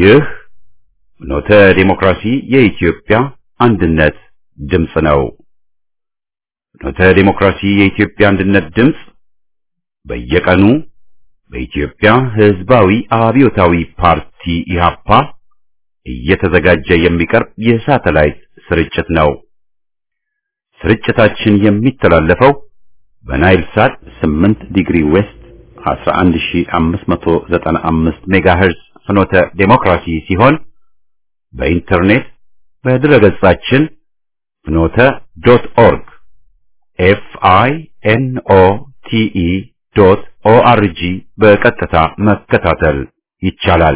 ይህ ኖተ ዲሞክራሲ የኢትዮጵያ አንድነት ድምፅ ነው። ኖተ ዲሞክራሲ የኢትዮጵያ አንድነት ድምፅ በየቀኑ በኢትዮጵያ ሕዝባዊ አብዮታዊ ፓርቲ ኢህአፓ እየተዘጋጀ የሚቀርብ የሳተላይት ስርጭት ነው። ስርጭታችን የሚተላለፈው በናይል ሳት 8 ዲግሪ ዌስት 11595 ሜጋሄርዝ ፍኖተ ዴሞክራሲ ሲሆን በኢንተርኔት በድረገጻችን ፍኖተ ዶት ኦርግ ኤፍ አይ ኤን ኦ ቲ ኢ ዶት ኦ አር ጂ በቀጥታ መከታተል ይቻላል።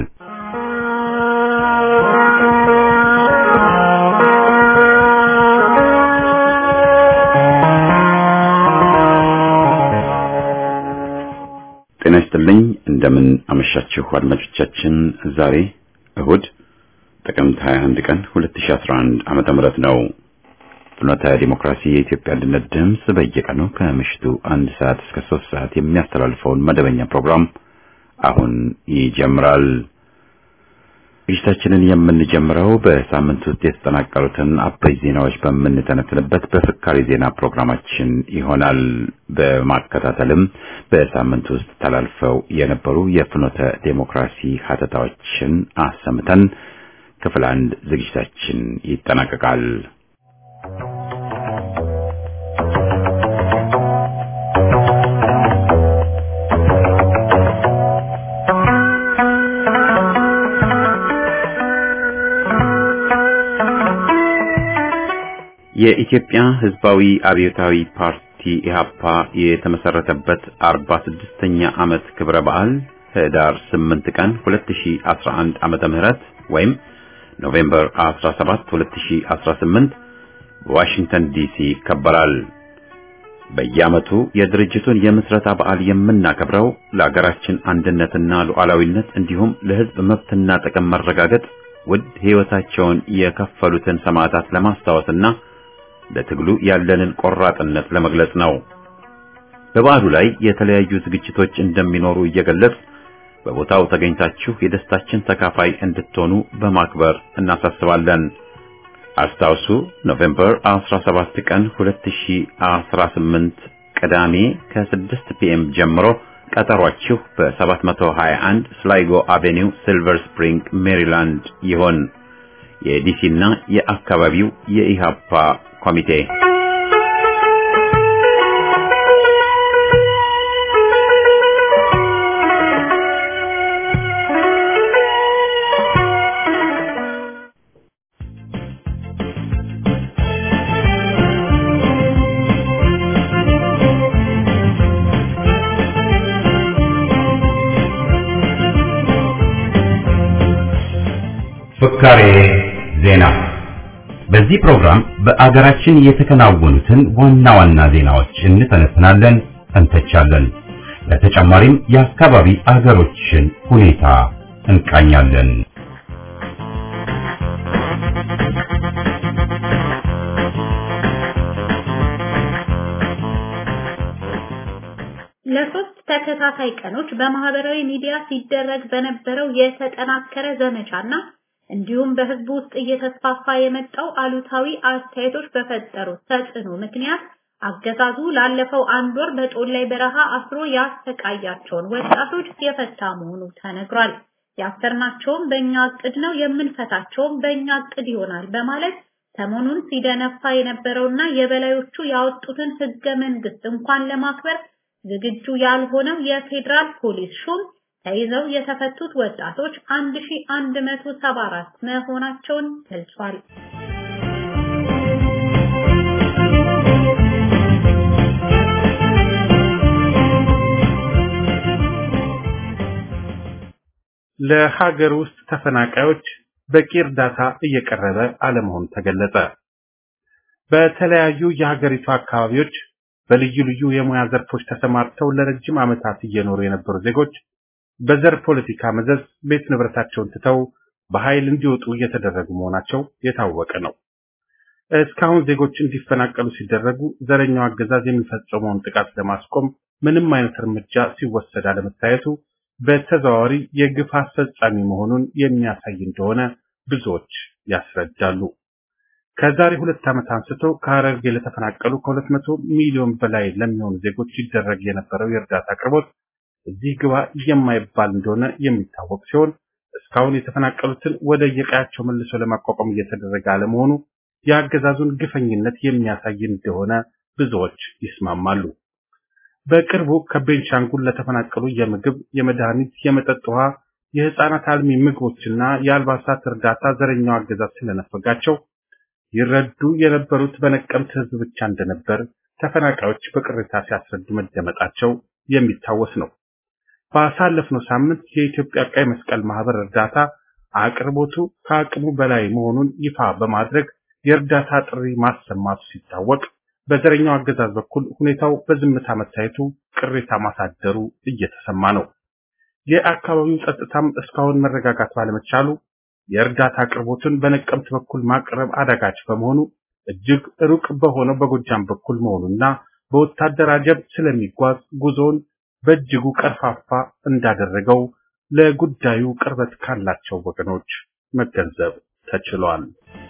ጤና ይስጥልኝ። እንደምን አመሻችሁ አድማጮቻችን። ዛሬ እሁድ ጥቅምት 21 ቀን 2011 ዓመተ ምህረት ነው። ፍኖተ ዲሞክራሲ የኢትዮጵያ አንድነት ድምፅ በየቀኑ ከምሽቱ አንድ ሰዓት እስከ ሶስት ሰዓት የሚያስተላልፈውን መደበኛ ፕሮግራም አሁን ይጀምራል። ዝግጅታችንን የምንጀምረው በሳምንት ውስጥ የተጠናቀሩትን አበይት ዜናዎች በምንተነትንበት በፍካሪ ዜና ፕሮግራማችን ይሆናል። በማከታተልም በሳምንት ውስጥ ተላልፈው የነበሩ የፍኖተ ዴሞክራሲ ሀተታዎችን አሰምተን ክፍል አንድ ዝግጅታችን ይጠናቀቃል። የኢትዮጵያ ሕዝባዊ አብዮታዊ ፓርቲ ኢህአፓ የተመሰረተበት 46ኛ ዓመት ክብረ በዓል ህዳር 8 ቀን 2011 ዓመተ ምህረት ወይም ኖቬምበር 17 2018 በዋሽንግተን ዲሲ ይከበራል። በየዓመቱ የድርጅቱን የምስረታ በዓል የምናከብረው ለአገራችን አንድነትና ሉዓላዊነት እንዲሁም ለሕዝብ መብትና ጥቅም መረጋገጥ ውድ ሕይወታቸውን የከፈሉትን ሰማዕታት ለማስታወስና ለትግሉ ያለንን ቆራጥነት ለመግለጽ ነው። በበዓሉ ላይ የተለያዩ ዝግጅቶች እንደሚኖሩ እየገለጽ በቦታው ተገኝታችሁ የደስታችን ተካፋይ እንድትሆኑ በማክበር እናሳስባለን። አስታውሱ፣ ኖቬምበር 17 ቀን 2018 ቅዳሜ ከ6 ፒኤም ጀምሮ ቀጠሯችሁ በ721 ስላይጎ አቬኒው ሲልቨር ስፕሪንግ ሜሪላንድ ይሆን። የዲሲና የአካባቢው የኢሃፓ ኮሚቴ ፍካሬ ዜና በዚህ ፕሮግራም በአገራችን የተከናወኑትን ዋና ዋና ዜናዎች እንተነትናለን፣ እንተቻለን። ለተጨማሪም የአካባቢ አገሮችን ሁኔታ እንቃኛለን። ለሶስት ተከታታይ ቀኖች በማህበራዊ ሚዲያ ሲደረግ በነበረው የተጠናከረ ዘመቻና እንዲሁም በህዝቡ ውስጥ እየተስፋፋ የመጣው አሉታዊ አስተያየቶች በፈጠሩት ተጽዕኖ ምክንያት አገዛዙ ላለፈው አንድ ወር በጦላይ በረሃ አስሮ ያሰቃያቸውን ወጣቶች የፈታ መሆኑ ተነግሯል። ያሰርናቸውም በእኛ እቅድ ነው፣ የምንፈታቸውም በእኛ እቅድ ይሆናል በማለት ሰሞኑን ሲደነፋ የነበረውና የበላዮቹ ያወጡትን ህገ መንግስት እንኳን ለማክበር ዝግጁ ያልሆነው የፌዴራል ፖሊስ ሹም ተይዘው የተፈቱት ወጣቶች 1174 መሆናቸውን ገልጿል። ለሀገር ውስጥ ተፈናቃዮች በቂ እርዳታ እየቀረበ አለመሆኑ ተገለጸ። በተለያዩ የሀገሪቱ አካባቢዎች በልዩ ልዩ የሙያ ዘርፎች ተሰማርተው ለረጅም ዓመታት እየኖሩ የነበሩ ዜጎች በዘር ፖለቲካ መዘዝ ቤት ንብረታቸውን ትተው በኃይል እንዲወጡ እየተደረጉ መሆናቸው የታወቀ ነው። እስካሁን ዜጎች እንዲፈናቀሉ ሲደረጉ ዘረኛው አገዛዝ የሚፈጸመውን ጥቃት ለማስቆም ምንም አይነት እርምጃ ሲወሰድ አለመታየቱ በተዘዋዋሪ የግፍ አስፈጻሚ መሆኑን የሚያሳይ እንደሆነ ብዙዎች ያስረዳሉ። ከዛሬ ሁለት ዓመት አንስቶ ከሐረርጌ ለተፈናቀሉ ከሁለት መቶ ሚሊዮን በላይ ለሚሆኑ ዜጎች ይደረግ የነበረው የእርዳታ አቅርቦት እዚህ ግባ የማይባል እንደሆነ የሚታወቅ ሲሆን እስካሁን የተፈናቀሉትን ወደ የቀያቸው መልሶ ለማቋቋም እየተደረገ አለመሆኑ የአገዛዙን ግፈኝነት የሚያሳይ እንደሆነ ብዙዎች ይስማማሉ። በቅርቡ ከቤንሻንጉል ለተፈናቀሉ የምግብ፣ የመድኃኒት፣ የመጠጥ ውሃ፣ የህፃናት አልሚ ምግቦችና የአልባሳት እርዳታ ዘረኛው አገዛዝ ስለነፈጋቸው ይረዱ የነበሩት በነቀምት ህዝብ ብቻ እንደነበር ተፈናቃዮች በቅሬታ ሲያስረዱ መደመጣቸው የሚታወስ ነው። ባሳለፍነው ሳምንት የኢትዮጵያ ቀይ መስቀል ማህበር እርዳታ አቅርቦቱ ከአቅሙ በላይ መሆኑን ይፋ በማድረግ የእርዳታ ጥሪ ማሰማቱ ሲታወቅ በዘረኛው አገዛዝ በኩል ሁኔታው በዝምታ መታየቱ ቅሬታ ማሳደሩ እየተሰማ ነው። የአካባቢው ጸጥታም እስካሁን መረጋጋት ባለመቻሉ የእርዳታ አቅርቦትን በነቀምት በኩል ማቅረብ አዳጋች በመሆኑ እጅግ ሩቅ በሆነው በጎጃም በኩል መሆኑና በወታደር አጀብ ስለሚጓዝ ጉዞውን በእጅጉ ቀርፋፋ እንዳደረገው ለጉዳዩ ቅርበት ካላቸው ወገኖች መገንዘብ ተችሏል።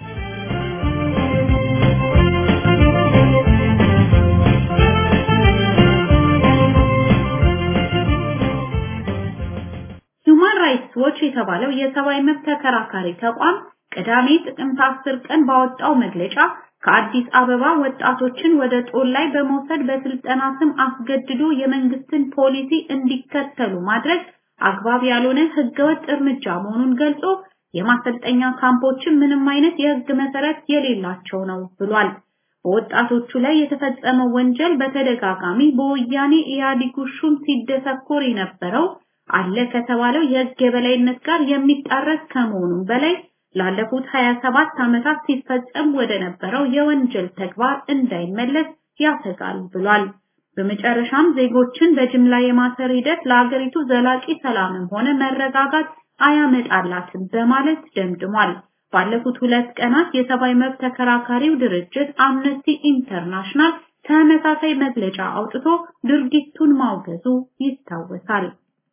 ሁማን ራይትስ ዎች የተባለው የሰብአዊ መብት ተከራካሪ ተቋም ቅዳሜ ጥቅምት 10 ቀን ባወጣው መግለጫ ከአዲስ አበባ ወጣቶችን ወደ ጦር ላይ በመውሰድ በስልጠና ስም አስገድዶ የመንግስትን ፖሊሲ እንዲከተሉ ማድረግ አግባብ ያልሆነ ህገወጥ እርምጃ መሆኑን ገልጾ የማሰልጠኛ ካምፖችን ምንም አይነት የህግ መሰረት የሌላቸው ነው ብሏል። በወጣቶቹ ላይ የተፈጸመው ወንጀል በተደጋጋሚ በወያኔ ኢህአዴግ ሹም ሲደሰኮር የነበረው አለ ከተባለው የህግ የበላይነት ጋር የሚጣረስ ከመሆኑም በላይ ላለፉት 27 ዓመታት ሲፈጸም ወደ ነበረው የወንጀል ተግባር እንዳይመለስ ያሰጋል ብሏል። በመጨረሻም ዜጎችን በጅምላ የማሰር ሂደት ለሀገሪቱ ዘላቂ ሰላምም ሆነ መረጋጋት አያመጣላትም በማለት ደምድሟል። ባለፉት ሁለት ቀናት የሰብአዊ መብት ተከራካሪው ድርጅት አምነስቲ ኢንተርናሽናል ተመሳሳይ መግለጫ አውጥቶ ድርጊቱን ማውገዙ ይታወሳል።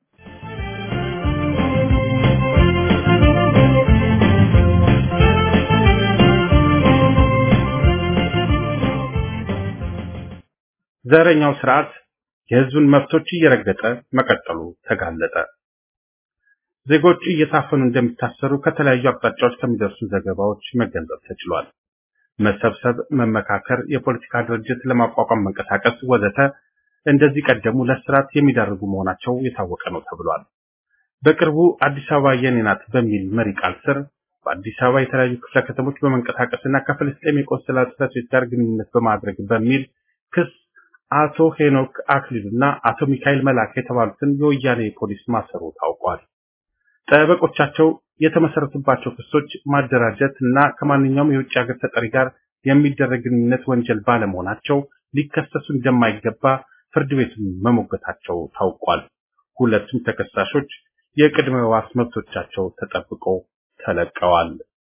ዘረኛው ስርዓት የህዝብን መብቶች እየረገጠ መቀጠሉ ተጋለጠ። ዜጎች እየታፈኑ እንደሚታሰሩ ከተለያዩ አቅጣጫዎች ከሚደርሱ ዘገባዎች መገንዘብ ተችሏል። መሰብሰብ፣ መመካከር፣ የፖለቲካ ድርጅት ለማቋቋም መንቀሳቀስ ወዘተ እንደዚህ ቀደሙ ለስርዓት የሚዳርጉ መሆናቸው የታወቀ ነው ተብሏል። በቅርቡ አዲስ አበባ የኔ ናት በሚል መሪ ቃል ስር በአዲስ አበባ የተለያዩ ክፍለ ከተሞች በመንቀሳቀስና ከፍልስጤም የቆንስላ ጽሕፈት ቤት ጋር ግንኙነት በማድረግ በሚል ክስ አቶ ሄኖክ አክሊሉና አቶ ሚካኤል መላክ የተባሉትን የወያኔ ፖሊስ ማሰሩ ታውቋል። ጠበቆቻቸው የተመሰረቱባቸው ክሶች ማደራጀት እና ከማንኛውም የውጭ ሀገር ተጠሪ ጋር የሚደረግ ግንኙነት ወንጀል ባለመሆናቸው ሊከሰሱ እንደማይገባ ፍርድ ቤቱን መሞገታቸው ታውቋል። ሁለቱም ተከሳሾች የቅድመ ዋስ መብቶቻቸው ተጠብቆ ተለቀዋል።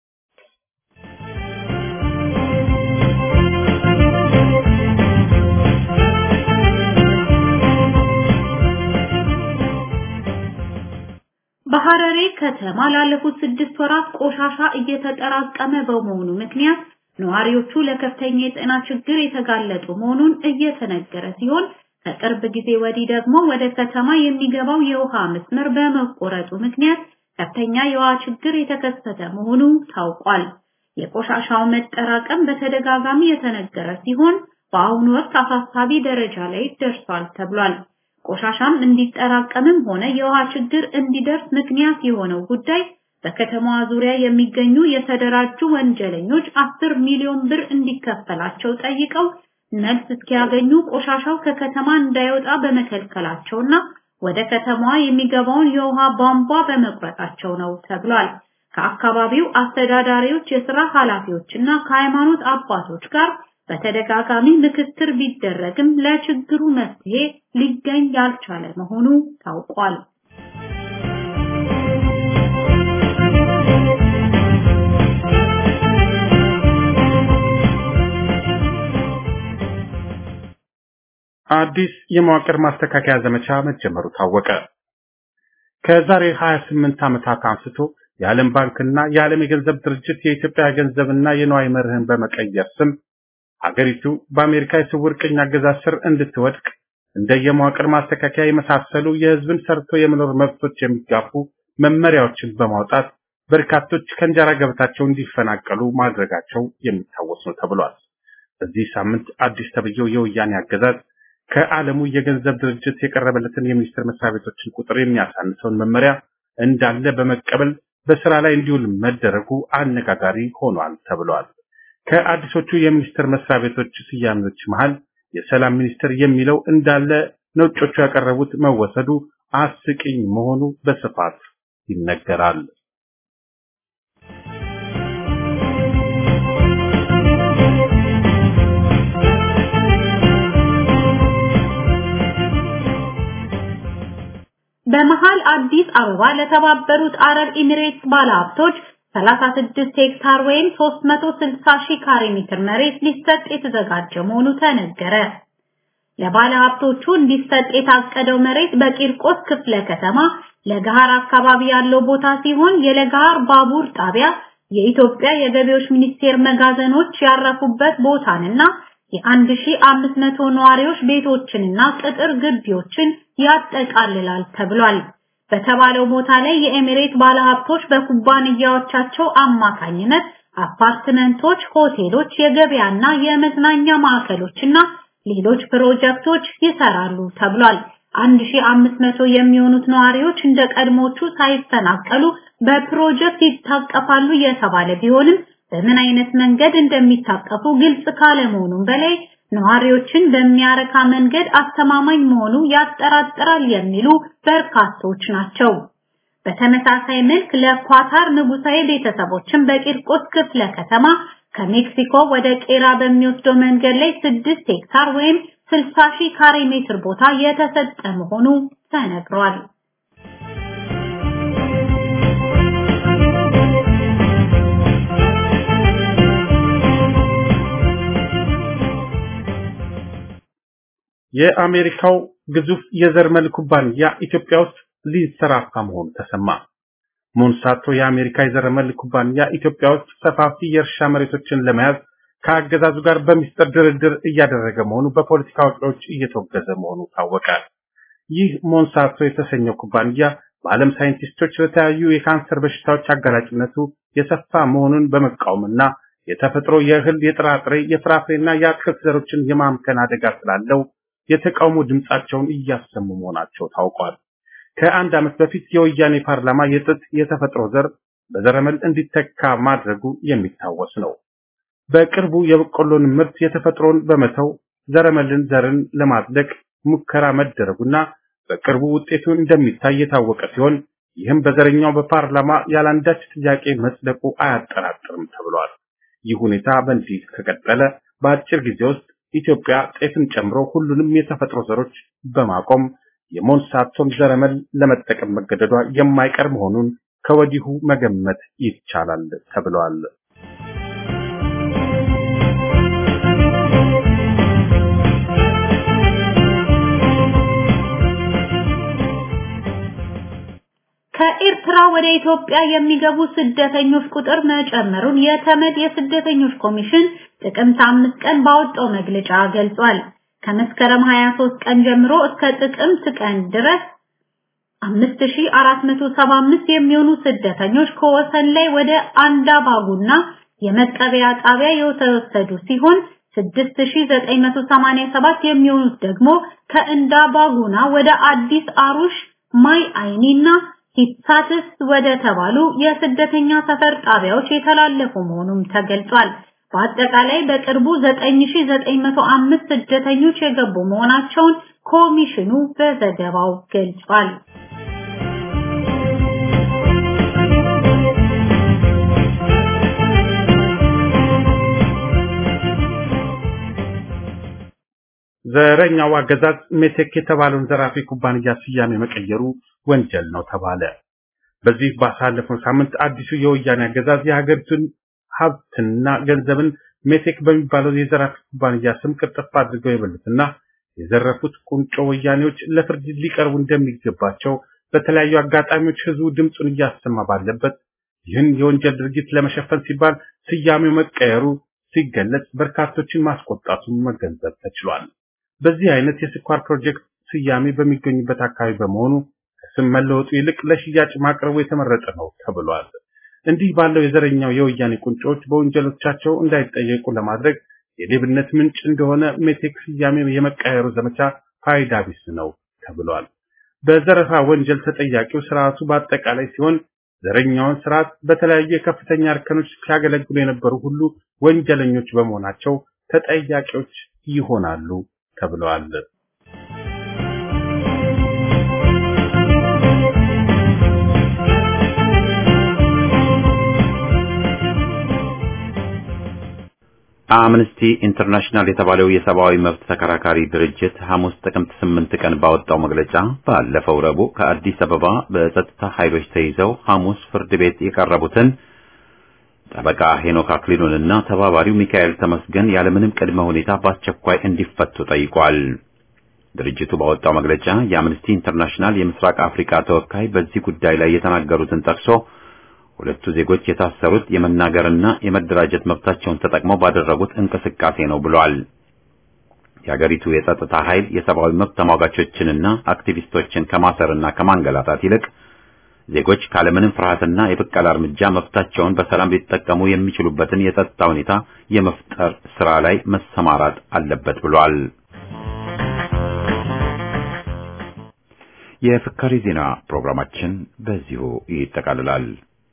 በሐረሬ ከተማ ላለፉት ስድስት ወራት ቆሻሻ እየተጠራቀመ በመሆኑ ምክንያት ነዋሪዎቹ ለከፍተኛ የጤና ችግር የተጋለጡ መሆኑን እየተነገረ ሲሆን ከቅርብ ጊዜ ወዲህ ደግሞ ወደ ከተማ የሚገባው የውሃ መስመር በመቆረጡ ምክንያት ከፍተኛ የውሃ ችግር የተከሰተ መሆኑ ታውቋል። የቆሻሻው መጠራቀም በተደጋጋሚ የተነገረ ሲሆን በአሁኑ ወቅት አሳሳቢ ደረጃ ላይ ደርሷል ተብሏል። ቆሻሻም እንዲጠራቀምም ሆነ የውሃ ችግር እንዲደርስ ምክንያት የሆነው ጉዳይ በከተማዋ ዙሪያ የሚገኙ የተደራጁ ወንጀለኞች አስር ሚሊዮን ብር እንዲከፈላቸው ጠይቀው መልስ እስኪያገኙ ቆሻሻው ከከተማ እንዳይወጣ በመከልከላቸውና ወደ ከተማዋ የሚገባውን የውሃ ቧንቧ በመቁረጣቸው ነው ተብሏል። ከአካባቢው አስተዳዳሪዎች፣ የስራ ኃላፊዎችና ከሃይማኖት አባቶች ጋር በተደጋጋሚ ምክክር ቢደረግም ለችግሩ መፍትሄ ሊገኝ ያልቻለ መሆኑ ታውቋል። አዲስ የመዋቅር ማስተካከያ ዘመቻ መጀመሩ ታወቀ። ከዛሬ 28 ዓመታት አንስቶ የዓለም ባንክና የዓለም የገንዘብ ድርጅት የኢትዮጵያ ገንዘብና የንዋይ መርህን በመቀየር ስም ሀገሪቱ በአሜሪካ የስውር ቅኝ አገዛዝ ስር እንድትወድቅ እንደ የመዋቅር ማስተካከያ የመሳሰሉ የሕዝብን ሰርቶ የመኖር መብቶች የሚጋፉ መመሪያዎችን በማውጣት በርካቶች ከእንጀራ ገበታቸው እንዲፈናቀሉ ማድረጋቸው የሚታወስ ነው ተብሏል። በዚህ ሳምንት አዲስ ተብዬው የወያኔ አገዛዝ ከዓለሙ የገንዘብ ድርጅት የቀረበለትን የሚኒስቴር መስሪያ ቤቶችን ቁጥር የሚያሳንሰውን መመሪያ እንዳለ በመቀበል በስራ ላይ እንዲውል መደረጉ አነጋጋሪ ሆኗል ተብሏል። ከአዲሶቹ የሚኒስቴር መስሪያ ቤቶች ስያሜዎች መሃል የሰላም ሚኒስቴር የሚለው እንዳለ ነጮቹ ያቀረቡት መወሰዱ አስቂኝ መሆኑ በስፋት ይነገራል። በመሃል አዲስ አበባ ለተባበሩት አረብ ኤሚሬትስ ባለሀብቶች 36 ሄክታር ወይም 360 ሺህ ካሬ ሜትር መሬት ሊሰጥ የተዘጋጀ መሆኑ ተነገረ። ለባለሀብቶቹ እንዲሰጥ የታቀደው መሬት በቂርቆስ ክፍለ ከተማ ለገሃር አካባቢ ያለው ቦታ ሲሆን የለገሃር ባቡር ጣቢያ፣ የኢትዮጵያ የገቢዎች ሚኒስቴር መጋዘኖች ያረፉበት ቦታንና የ1500 ነዋሪዎች ቤቶችንና ቅጥር ግቢዎችን ያጠቃልላል ተብሏል። በተባለው ቦታ ላይ የኤሚሬት ባለሀብቶች በኩባንያዎቻቸው አማካኝነት አፓርትመንቶች፣ ሆቴሎች፣ የገበያና የመዝናኛ ማዕከሎችና ሌሎች ፕሮጀክቶች ይሰራሉ ተብሏል። 1500 የሚሆኑት ነዋሪዎች እንደ ቀድሞቹ ሳይፈናቀሉ በፕሮጀክት ይታቀፋሉ የተባለ ቢሆንም በምን አይነት መንገድ እንደሚታቀፉ ግልጽ ካለመሆኑም በላይ ነዋሪዎችን በሚያረካ መንገድ አስተማማኝ መሆኑ ያጠራጥራል የሚሉ በርካቶች ናቸው። በተመሳሳይ መልክ ለኳታር ንጉሳዊ ቤተሰቦችን በቂርቆስ ክፍለ ከተማ ከሜክሲኮ ወደ ቄራ በሚወስደው መንገድ ላይ 6 ሄክታር ወይም 60 ሺህ ካሬ ሜትር ቦታ የተሰጠ መሆኑ ተነግሯል። የአሜሪካው ግዙፍ የዘርመል ኩባንያ ኢትዮጵያ ውስጥ ሊንሰራፋ መሆኑ ተሰማ። ሞንሳቶ የአሜሪካ የዘረመል ኩባንያ ኢትዮጵያ ውስጥ ሰፋፊ የእርሻ መሬቶችን ለመያዝ ከአገዛዙ ጋር በሚስጥር ድርድር እያደረገ መሆኑ በፖለቲካ አዋቂዎች እየተወገዘ መሆኑ ታወቀ። ይህ ሞንሳቶ የተሰኘው ኩባንያ በዓለም ሳይንቲስቶች ለተለያዩ የካንሰር በሽታዎች አጋላጭነቱ የሰፋ መሆኑን በመቃወምና የተፈጥሮ የእህል፣ የጥራጥሬ፣ የፍራፍሬና የአትክልት ዘሮችን የማምከን አደጋ ስላለው የተቃውሞ ድምጻቸውን እያሰሙ መሆናቸው ታውቋል። ከአንድ ዓመት በፊት የወያኔ ፓርላማ የጥጥ የተፈጥሮ ዘር በዘረመል እንዲተካ ማድረጉ የሚታወስ ነው። በቅርቡ የበቆሎን ምርት የተፈጥሮን በመተው ዘረመልን ዘርን ለማጽደቅ ሙከራ መደረጉና በቅርቡ ውጤቱ እንደሚታይ የታወቀ ሲሆን ይህም በዘረኛው በፓርላማ ያላንዳች ጥያቄ መጽደቁ አያጠራጥርም ተብሏል። ይህ ሁኔታ በእንዲህ ከቀጠለ በአጭር ጊዜ ውስጥ ኢትዮጵያ ጤፍን ጨምሮ ሁሉንም የተፈጥሮ ዘሮች በማቆም የሞንሳቶን ዘረመል ለመጠቀም መገደዷ የማይቀር መሆኑን ከወዲሁ መገመት ይቻላል ተብሏል። ከኤርትራ ወደ ኢትዮጵያ የሚገቡ ስደተኞች ቁጥር መጨመሩን የተመድ የስደተኞች ኮሚሽን ጥቅምት አምስት ቀን ባወጣው መግለጫ ገልጿል። ከመስከረም 23 ቀን ጀምሮ እስከ ጥቅምት ቀን ድረስ 5475 የሚሆኑ ስደተኞች ከወሰን ላይ ወደ አንዳባጉና የመቀበያ ጣቢያ የተወሰዱ ሲሆን 6987 የሚሆኑት ደግሞ ከእንዳባጉና ወደ አዲስ አሩሽ ማይ አይኒና ሂሳትስ ወደ ተባሉ የስደተኛ ሰፈር ጣቢያዎች የተላለፉ መሆኑም ተገልጿል። በአጠቃላይ በቅርቡ 9905 ስደተኞች የገቡ መሆናቸውን ኮሚሽኑ በዘገባው ገልጿል። ዘረኛው አገዛዝ ሜቴክ የተባለውን ዘራፊ ኩባንያ ስያሜ መቀየሩ ወንጀል ነው ተባለ። በዚህ ባሳለፈው ሳምንት አዲሱ የወያኔ አገዛዝ የሀገሪቱን ሀብትና ገንዘብን ሜቴክ በሚባለው የዘራፊ ኩባንያ ስም ቅርጥፍ አድርገው የበሉትና የዘረፉት ቁንጮ ወያኔዎች ለፍርድ ሊቀርቡ እንደሚገባቸው በተለያዩ አጋጣሚዎች ህዝቡ ድምፁን እያሰማ ባለበት ይህን የወንጀል ድርጊት ለመሸፈን ሲባል ስያሜው መቀየሩ ሲገለጽ በርካቶችን ማስቆጣቱን መገንዘብ ተችሏል። በዚህ አይነት የስኳር ፕሮጀክት ስያሜ በሚገኙበት አካባቢ በመሆኑ ከስም መለወጡ ይልቅ ለሽያጭ ማቅረቡ የተመረጠ ነው ተብሏል። እንዲህ ባለው የዘረኛው የወያኔ ቁንጮች በወንጀሎቻቸው እንዳይጠየቁ ለማድረግ የሌብነት ምንጭ እንደሆነ ሜቴክ ስያሜ የመቀየሩ ዘመቻ ፋይዳ ቢስ ነው ተብሏል። በዘረፋ ወንጀል ተጠያቂው ስርዓቱ በአጠቃላይ ሲሆን ዘረኛውን ስርዓት በተለያዩ የከፍተኛ እርከኖች ሲያገለግሉ የነበሩ ሁሉ ወንጀለኞች በመሆናቸው ተጠያቂዎች ይሆናሉ ተብለዋል። አምነስቲ ኢንተርናሽናል የተባለው የሰብአዊ መብት ተከራካሪ ድርጅት ሐሙስ ጥቅምት ስምንት ቀን ባወጣው መግለጫ ባለፈው ረቡዕ ከአዲስ አበባ በጸጥታ ኃይሎች ተይዘው ሐሙስ ፍርድ ቤት የቀረቡትን ጠበቃ ሄኖክ አክሊሉንና ተባባሪው ሚካኤል ተመስገን ያለምንም ቅድመ ሁኔታ በአስቸኳይ እንዲፈቱ ጠይቋል። ድርጅቱ ባወጣው መግለጫ የአምነስቲ ኢንተርናሽናል የምስራቅ አፍሪካ ተወካይ በዚህ ጉዳይ ላይ የተናገሩትን ጠቅሶ ሁለቱ ዜጎች የታሰሩት የመናገርና የመደራጀት መብታቸውን ተጠቅመው ባደረጉት እንቅስቃሴ ነው ብሏል። የአገሪቱ የጸጥታ ኃይል የሰብአዊ መብት ተሟጋቾችንና አክቲቪስቶችን ከማሰርና ከማንገላታት ይልቅ ዜጎች ካለምንም ፍርሃትና የብቀላ እርምጃ መብታቸውን በሰላም ሊጠቀሙ የሚችሉበትን የጸጥታ ሁኔታ የመፍጠር ስራ ላይ መሰማራት አለበት ብሏል። የፍካሪ ዜና ፕሮግራማችን በዚሁ ይጠቃልላል።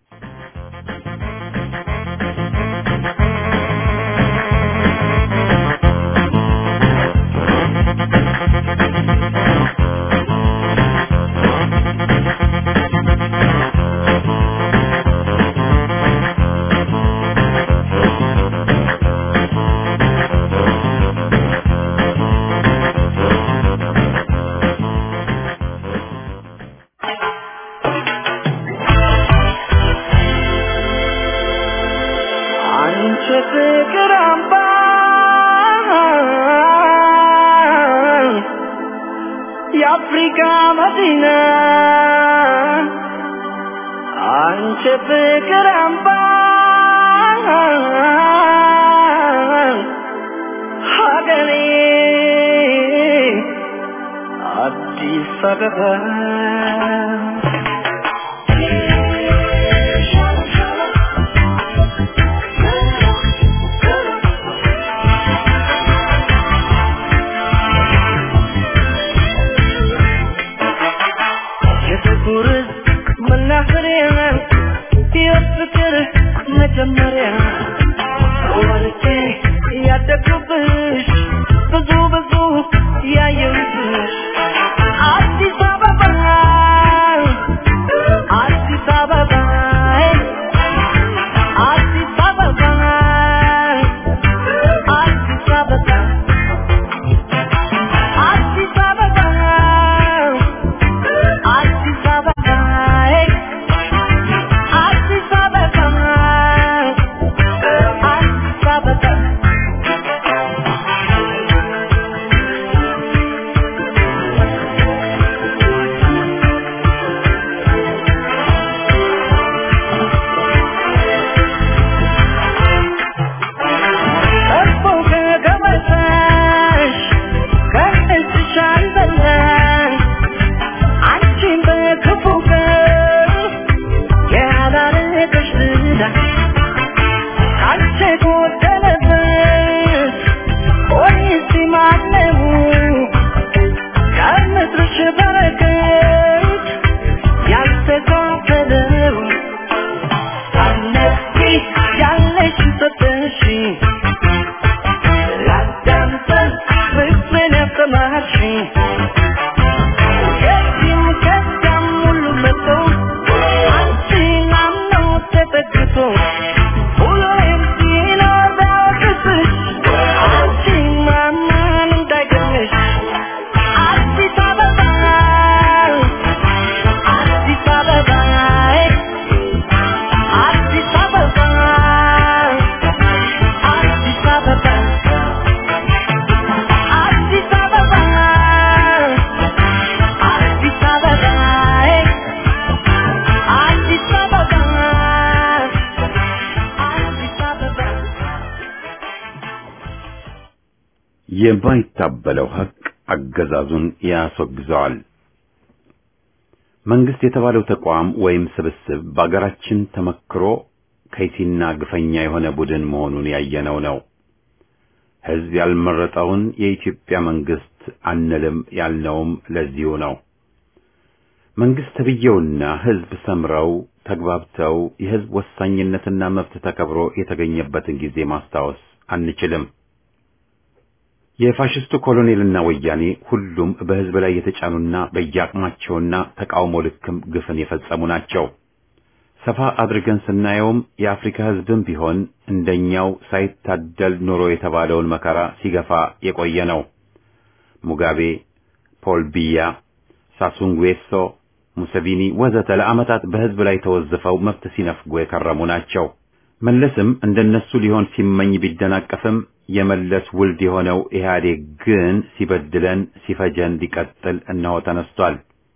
የአፍሪካ መዲና አንቺ ፍቅር አምባ ሀገሬ አዲስ አበባ የፍቅር መናኸሪያ የፍቅር መጀመሪያ ወልጄ ያደግኩብሽ ብዙ ብዙ ያየሁብሽ አዲስ አበባ አዲስ አበባ አዲስ አበባ አዲስ አበባ አዲስ አበባ አዲስ አበባ አዲስ አበባ የማይታበለው ሀቅ አገዛዙን ያስወግዘዋል። መንግስት የተባለው ተቋም ወይም ስብስብ በአገራችን ተመክሮ ከይሲና ግፈኛ የሆነ ቡድን መሆኑን ያየነው ነው። ህዝብ ያልመረጠውን የኢትዮጵያ መንግስት አንልም ያልነውም ለዚሁ ነው። መንግስት ተብዬውና ህዝብ ሰምረው ተግባብተው የህዝብ ወሳኝነትና መብት ተከብሮ የተገኘበትን ጊዜ ማስታወስ አንችልም። የፋሽስቱ ኮሎኔልና ወያኔ ሁሉም በህዝብ ላይ የተጫኑና በየአቅማቸውና ተቃውሞ ልክም ግፍን የፈጸሙ ናቸው። ሰፋ አድርገን ስናየውም የአፍሪካ ህዝብም ቢሆን እንደኛው ሳይታደል ኑሮ የተባለውን መከራ ሲገፋ የቆየ ነው። ሙጋቤ፣ ፖል ቢያ፣ ሳሱንጉዌሶ፣ ሙሰቪኒ ወዘተ ለዓመታት በህዝብ ላይ ተወዝፈው መብት ሲነፍጉ የከረሙ ናቸው። መለስም እንደነሱ ሊሆን ሲመኝ ቢደናቀፍም የመለስ ውልድ የሆነው ኢህአዴግ ግን ሲበድለን ሲፈጀን ሊቀጥል እነሆ ተነስቷል።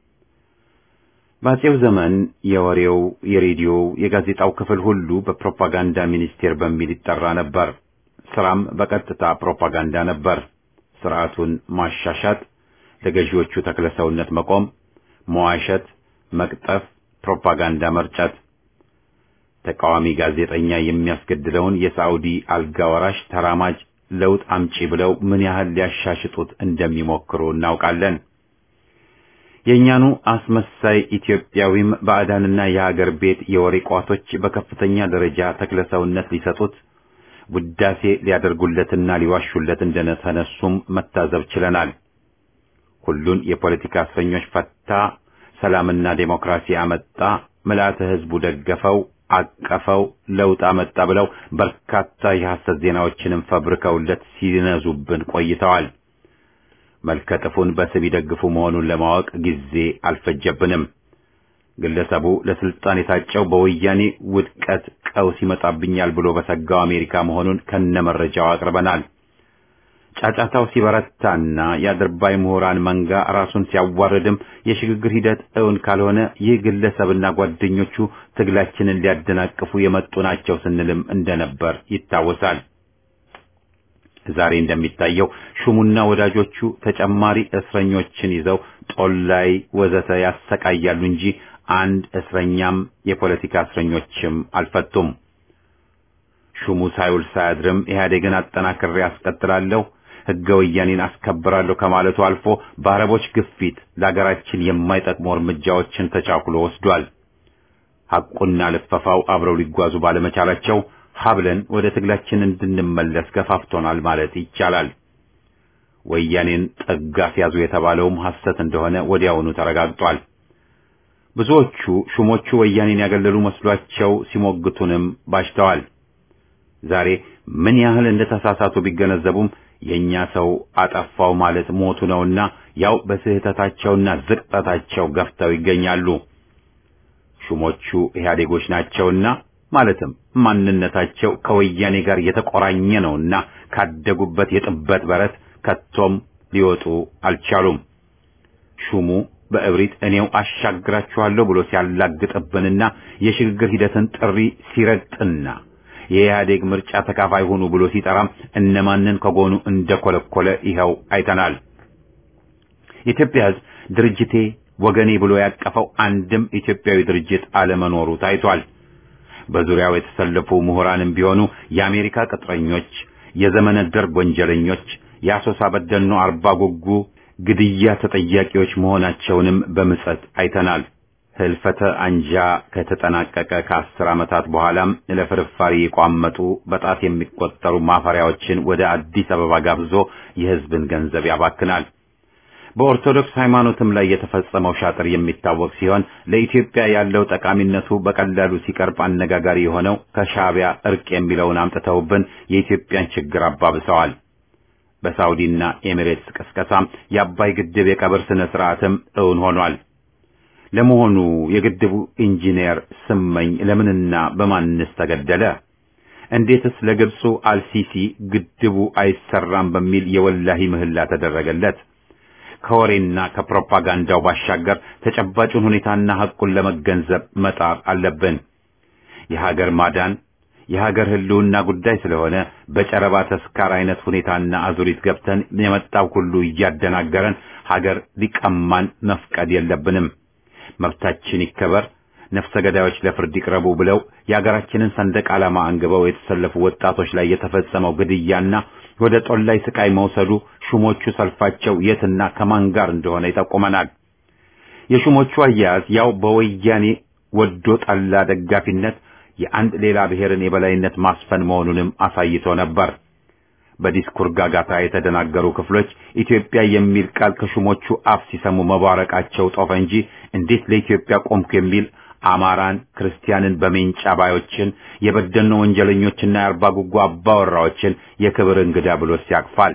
በአፄው ዘመን የወሬው፣ የሬዲዮው፣ የጋዜጣው ክፍል ሁሉ በፕሮፓጋንዳ ሚኒስቴር በሚል ይጠራ ነበር። ስራም በቀጥታ ፕሮፓጋንዳ ነበር። ስርዓቱን ማሻሻት፣ ለገዢዎቹ ተክለሰውነት መቆም፣ መዋሸት፣ መቅጠፍ፣ ፕሮፓጋንዳ መርጨት ተቃዋሚ ጋዜጠኛ የሚያስገድለውን የሳዑዲ አልጋ ወራሽ ተራማጅ ለውጥ አምጪ ብለው ምን ያህል ሊያሻሽጡት እንደሚሞክሩ እናውቃለን። የእኛኑ አስመሳይ ኢትዮጵያዊም ባዕዳንና የሀገር ቤት የወሬ ቋቶች በከፍተኛ ደረጃ ተክለሰውነት ሊሰጡት ውዳሴ ሊያደርጉለትና ሊዋሹለት እንደተነሱም መታዘብ ችለናል። ሁሉን የፖለቲካ እስረኞች ፈታ፣ ሰላምና ዴሞክራሲ አመጣ፣ ምልአተ ህዝቡ ደገፈው አቀፈው ለውጥ አመጣ ብለው በርካታ የሐሰት ዜናዎችንም ፈብርከውለት ሲነዙብን ቆይተዋል። መልከጥፉን በስም ይደግፉ መሆኑን ለማወቅ ጊዜ አልፈጀብንም። ግለሰቡ ለስልጣን የታጨው በወያኔ ውድቀት ቀውስ ይመጣብኛል ብሎ በሰጋው አሜሪካ መሆኑን ከነመረጃው አቅርበናል። ጫጫታው ሲበረታና የአድርባይ ምሁራን መንጋ ራሱን ሲያዋርድም የሽግግር ሂደት እውን ካልሆነ ይህ ግለሰብና ጓደኞቹ ትግላችንን ሊያደናቅፉ የመጡ ናቸው ስንልም እንደነበር ይታወሳል። ዛሬ እንደሚታየው ሹሙና ወዳጆቹ ተጨማሪ እስረኞችን ይዘው ጦላይ ወዘተ ያሰቃያሉ እንጂ አንድ እስረኛም የፖለቲካ እስረኞችም አልፈቱም። ሹሙ ሳይውል ሳያድርም ኢህአዴግን አጠናክሬ አስቀጥላለሁ ሕገ ወያኔን አስከብራለሁ ከማለቱ አልፎ በአረቦች ግፊት ለሀገራችን የማይጠቅሙ እርምጃዎችን ተቻኩሎ ወስዷል። ሐቁና ልፈፋው አብረው ሊጓዙ ባለመቻላቸው ሀብለን ወደ ትግላችን እንድንመለስ ገፋፍቶናል ማለት ይቻላል። ወያኔን ጠጋፍ ያዙ የተባለውም ሐሰት እንደሆነ ወዲያውኑ ተረጋግጧል። ብዙዎቹ ሹሞቹ ወያኔን ያገለሉ መስሏቸው ሲሞግቱንም ባሽተዋል። ዛሬ ምን ያህል እንደተሳሳቱ ቢገነዘቡም የኛ ሰው አጠፋው ማለት ሞቱ ነውና ያው በስህተታቸውና ዝቅጠታቸው ገፍተው ይገኛሉ። ሹሞቹ ኢህአዴጎች ናቸውና ማለትም ማንነታቸው ከወያኔ ጋር የተቆራኘ ነውና ካደጉበት የጥበት በረት ከቶም ሊወጡ አልቻሉም። ሹሙ በእብሪት እኔው አሻግራችኋለሁ ብሎ ሲያላግጥብንና የሽግግር ሂደትን ጥሪ ሲረግጥና የኢህአዴግ ምርጫ ተካፋይ ሆኑ ብሎ ሲጠራም እነማንን ከጎኑ እንደኮለኮለ ይኸው አይተናል። የኢትዮጵያ ሕዝብ ድርጅቴ ወገኔ ብሎ ያቀፈው አንድም ኢትዮጵያዊ ድርጅት አለመኖሩ ታይቷል። በዙሪያው የተሰለፉ ምሁራንም ቢሆኑ የአሜሪካ ቅጥረኞች፣ የዘመነ ደርግ ወንጀለኞች፣ የአሶሳ በደኖ አርባ ጉጉ ግድያ ተጠያቂዎች መሆናቸውንም በምጸት አይተናል። ህልፈተ አንጃ ከተጠናቀቀ ከአስር ዓመታት በኋላም ለፍርፋሪ የቋመጡ በጣት የሚቆጠሩ ማፈሪያዎችን ወደ አዲስ አበባ ጋብዞ የህዝብን ገንዘብ ያባክናል። በኦርቶዶክስ ሃይማኖትም ላይ የተፈጸመው ሻጥር የሚታወቅ ሲሆን ለኢትዮጵያ ያለው ጠቃሚነቱ በቀላሉ ሲቀርብ አነጋጋሪ የሆነው ከሻዕቢያ እርቅ የሚለውን አምጥተውብን የኢትዮጵያን ችግር አባብሰዋል። በሳውዲና ኤሚሬትስ ቅስቀሳም የአባይ ግድብ የቀብር ስነ ስርዓትም እውን ሆኗል። ለመሆኑ የግድቡ ኢንጂነር ስመኝ ለምንና በማንስ ተገደለ? እንዴትስ ለግብፁ አልሲሲ ግድቡ አይሰራም በሚል የወላሂ ምህላ ተደረገለት? ከወሬና ከፕሮፓጋንዳው ባሻገር ተጨባጩን ሁኔታና ሐቁን ለመገንዘብ መጣር አለብን። የሀገር ማዳን የሀገር ህልውና ጉዳይ ስለሆነ በጨረባ ተስካር አይነት ሁኔታና አዙሪት ገብተን የመጣው ሁሉ እያደናገረን ሀገር ሊቀማን መፍቀድ የለብንም። መብታችን ይከበር፣ ነፍሰ ገዳዮች ለፍርድ ይቅረቡ ብለው የሀገራችንን ሰንደቅ ዓላማ አንግበው የተሰለፉ ወጣቶች ላይ የተፈጸመው ግድያና ወደ ጦላይ ስቃይ መውሰዱ ሹሞቹ ሰልፋቸው የትና ከማን ጋር እንደሆነ ይጠቁመናል። የሹሞቹ አያያዝ ያው በወያኔ ወዶ ጠላ ደጋፊነት የአንድ ሌላ ብሔርን የበላይነት ማስፈን መሆኑንም አሳይቶ ነበር። በዲስኩር ጋጋታ የተደናገሩ ክፍሎች ኢትዮጵያ የሚል ቃል ከሹሞቹ አፍ ሲሰሙ መባረቃቸው ጦፈ እንጂ እንዴት ለኢትዮጵያ ቆምኩ የሚል አማራን፣ ክርስቲያንን በሜንጫ ባዮችን የበደኖ ወንጀለኞችና የአርባ ጉጉ አባወራዎችን የክብር እንግዳ ብሎ ሲያቅፋል።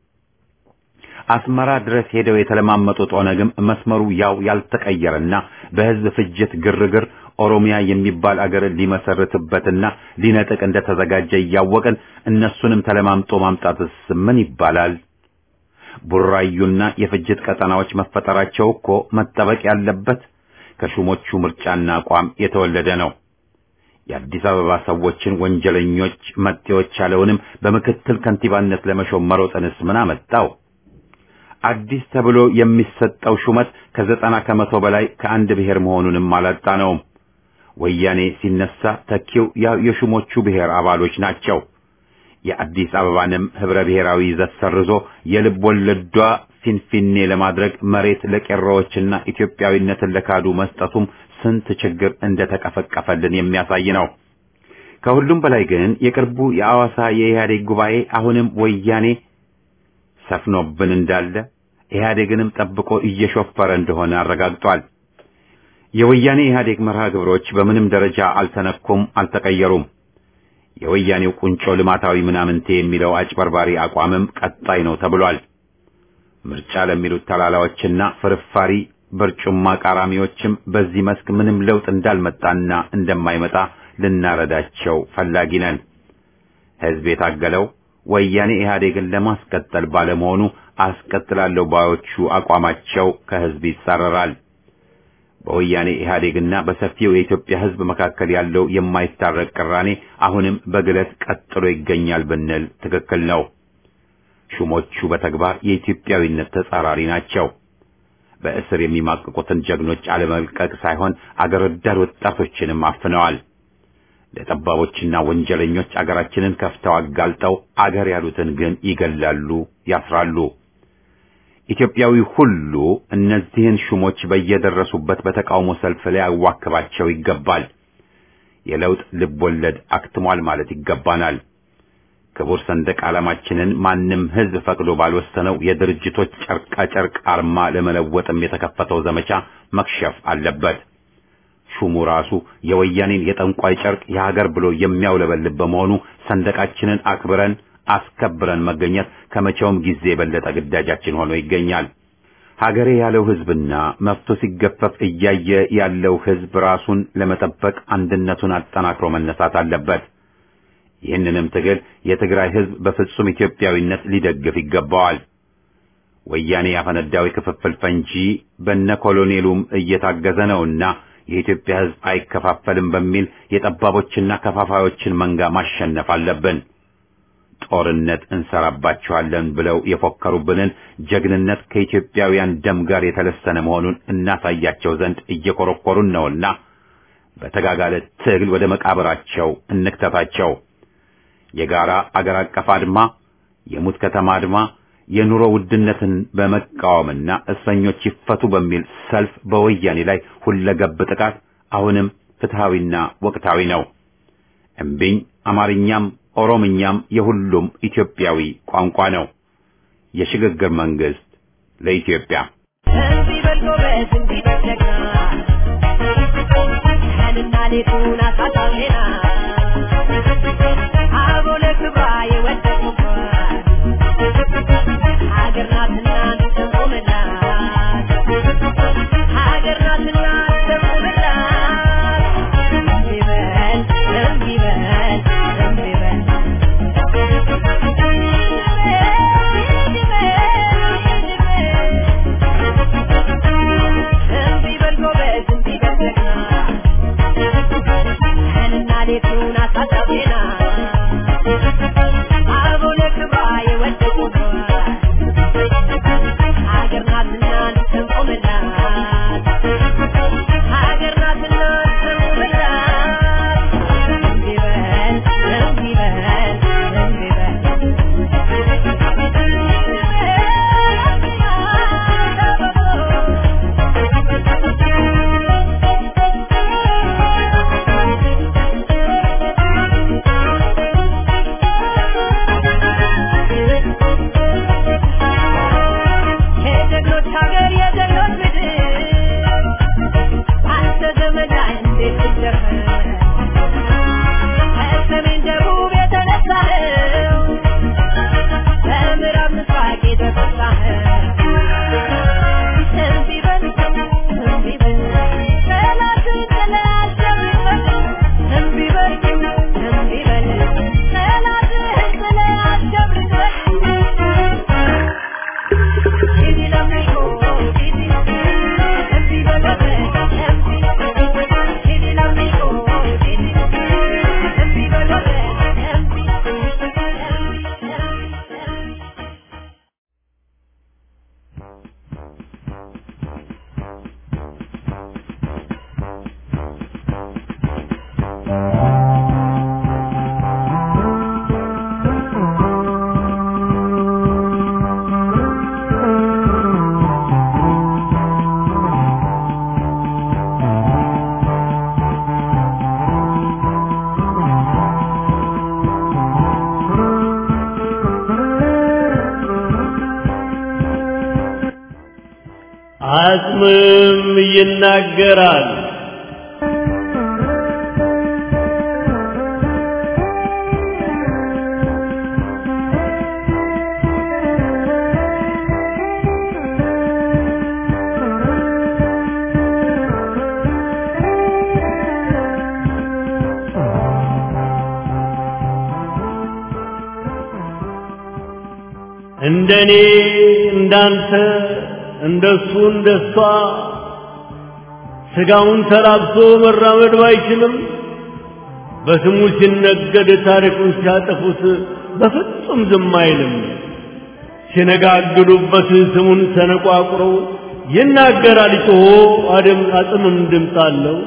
አስመራ ድረስ ሄደው የተለማመጡት ኦነግም መስመሩ ያው ያልተቀየረና በሕዝብ ፍጅት ግርግር ኦሮሚያ የሚባል አገርን ሊመሰርትበትና ሊነጥቅ እንደተዘጋጀ እያወቅን እነሱንም ተለማምጦ ማምጣትስ ምን ይባላል? ቡራዩና የፍጅት ቀጠናዎች መፈጠራቸው እኮ መጠበቅ ያለበት ከሹሞቹ ምርጫና አቋም የተወለደ ነው። የአዲስ አበባ ሰዎችን ወንጀለኞች መጤዎች ያለውንም በምክትል ከንቲባነት ለመሾም መሮጥንስ ምን አመጣው? አዲስ ተብሎ የሚሰጠው ሹመት ከዘጠና ከመቶ በላይ ከአንድ ብሔር መሆኑንም አላጣነውም። ወያኔ ሲነሳ ተኪው ያው የሹሞቹ ብሔር አባሎች ናቸው። የአዲስ አበባንም ህብረ ብሔራዊ ይዘት ሰርዞ የልብ ወለዷ ፊንፊኔ ለማድረግ መሬት ለቄሮዎችና ኢትዮጵያዊነትን ለካዱ መስጠቱም ስንት ችግር እንደተቀፈቀፈልን የሚያሳይ ነው። ከሁሉም በላይ ግን የቅርቡ የአዋሳ የኢህአዴግ ጉባኤ አሁንም ወያኔ ሰፍኖብን እንዳለ ኢህአዴግንም ጠብቆ እየሾፈረ እንደሆነ አረጋግጧል። የወያኔ ኢህአዴግ መርሃ ግብሮች በምንም ደረጃ አልተነኩም፣ አልተቀየሩም። የወያኔው ቁንጮ ልማታዊ ምናምንቴ የሚለው አጭበርባሪ አቋምም ቀጣይ ነው ተብሏል። ምርጫ ለሚሉት ተላላዎችና ፍርፋሪ በርጩማ ቃራሚዎችም በዚህ መስክ ምንም ለውጥ እንዳልመጣና እንደማይመጣ ልናረዳቸው ፈላጊ ነን። ህዝብ የታገለው ወያኔ ኢህአዴግን ለማስቀጠል ባለመሆኑ አስቀጥላለሁ ባዮቹ አቋማቸው ከህዝብ ይጻረራል። በወያኔ ኢህአዴግና በሰፊው የኢትዮጵያ ህዝብ መካከል ያለው የማይታረቅ ቅራኔ አሁንም በግለት ቀጥሎ ይገኛል ብንል ትክክል ነው። ሹሞቹ በተግባር የኢትዮጵያዊነት ተጻራሪ ናቸው። በእስር የሚማቅቁትን ጀግኖች አለመልቀቅ ሳይሆን አገር ወዳድ ወጣቶችንም አፍነዋል። ለጠባቦችና ወንጀለኞች አገራችንን ከፍተው አጋልጠው አገር ያሉትን ግን ይገላሉ፣ ያስራሉ። ኢትዮጵያዊ ሁሉ እነዚህን ሹሞች በየደረሱበት በተቃውሞ ሰልፍ ላይ ያዋክባቸው ይገባል። የለውጥ ልብ ወለድ አክትሟል ማለት ይገባናል። ክቡር ሰንደቅ ዓላማችንን ማንም ህዝብ ፈቅዶ ባልወሰነው የድርጅቶች ጨርቃ ጨርቅ አርማ ለመለወጥም የተከፈተው ዘመቻ መክሸፍ አለበት። ሹሙ ራሱ የወያኔን የጠንቋይ ጨርቅ የሀገር ብሎ የሚያውለበልብ በመሆኑ ሰንደቃችንን አክብረን አስከብረን መገኘት ከመቼውም ጊዜ የበለጠ ግዳጃችን ሆኖ ይገኛል። ሀገሬ ያለው ህዝብና መብቶ ሲገፈፍ እያየ ያለው ህዝብ ራሱን ለመጠበቅ አንድነቱን አጠናክሮ መነሳት አለበት። ይህንንም ትግል የትግራይ ህዝብ በፍጹም ኢትዮጵያዊነት ሊደግፍ ይገባዋል። ወያኔ ያፈነዳው የክፍፍል ፈንጂ በነ ኮሎኔሉም እየታገዘ ነውና የኢትዮጵያ ህዝብ አይከፋፈልም በሚል የጠባቦችና ከፋፋዮችን መንጋ ማሸነፍ አለብን። ጦርነት እንሰራባቸዋለን ብለው የፎከሩብንን ጀግንነት ከኢትዮጵያውያን ደም ጋር የተለሰነ መሆኑን እናሳያቸው ዘንድ እየኮረኮሩን ነውና በተጋጋለ ትግል ወደ መቃብራቸው እንክተታቸው። የጋራ አገር አቀፍ አድማ፣ የሙት ከተማ አድማ፣ የኑሮ ውድነትን በመቃወምና እስረኞች ይፈቱ በሚል ሰልፍ በወያኔ ላይ ሁለገብ ጥቃት አሁንም ፍትሃዊና ወቅታዊ ነው። እምቢኝ አማርኛም ኦሮምኛም የሁሉም ኢትዮጵያዊ ቋንቋ ነው። የሽግግር መንግስት ለኢትዮጵያ እንዲህ በል ጎበዝ፣ እንዲህ በል ጀግና፣ ቀንና ሌቱን አሳጣሜና አቦ ለክብሯ የወደቁባት ሀገር ናትና እንሰንቆምላት፣ ሀገር ናትና እንሰንቆምላት። እንዲህ በል እንዲህ በል እንዲህ በል እንዲህ በል ጎበዝ፣ እንዲህ በል ጀግና፣ ቀንና ሌቱን አሳጣሜና ከሰሜን ደቡብ የተነሳኸው በምዕራብ ምስራቅ የተፈሳኸው እምቢ በል እምቢ በል ጠላትን ጥለህ አሸንፈን እምቢ በል እምቢ በል ጠላትህን ጥለህ አሸንፈን ዲዲ ለሚቆ ዲዲ እምቢ በል እምቢ ዲዲ ለሚቆ ዲዲ እምቢ በል እምቢ እምቢ እምቢ አጽምም ይናገራል። እንደኔ እንዳንተ እንደሱ እንደሷ ስጋውን ተላብሶ መራመድ ባይችልም በስሙ ሲነገድ ታሪኩን ሲያጠፉት በፍጹም ዝም አይልም። ሲነጋግዱበት ስሙን ሰነቋቁረው ይናገራል ጮሆ አደም አጽምም ድምፅ አለው።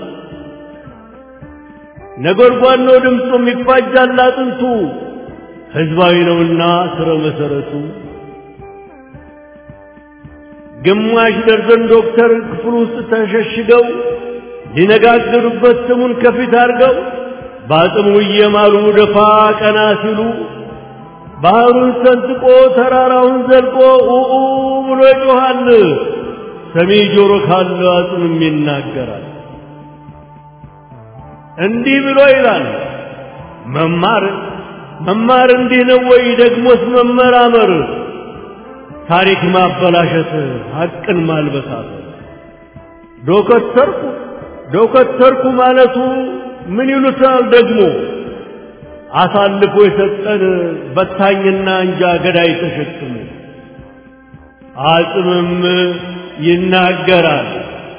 ነጎድጓድ ነው ድምፁም ይፋጃል አጥንቱ ህዝባዊ ነውና ስረ መሰረቱ ግማሽ ደርዘን ዶክተር ክፍል ውስጥ ተሸሽገው ሊነጋገሩበት ስሙን ከፊት አድርገው በአጽሙ እየማሉ ደፋ ቀና ሲሉ ባህሩን ሰንጥቆ ተራራውን ዘልቆ ኡኡ ብሎ ይጮኻል። ሰሚ ጆሮ ካለው አጽምም ይናገራል። እንዲህ ብሎ ይላል መማር መማር እንዲህ ነው ወይ? ደግሞስ መመራመር ታሪክ ማበላሸት ሐቅን ማልበሳት ዶከተርኩ ዶከተርኩ ማለቱ ምን ይሉታል ደግሞ አሳልፎ የሰጠን በታኝና እንጃ ገዳይ ተሸክሞ አጽምም ይናገራል።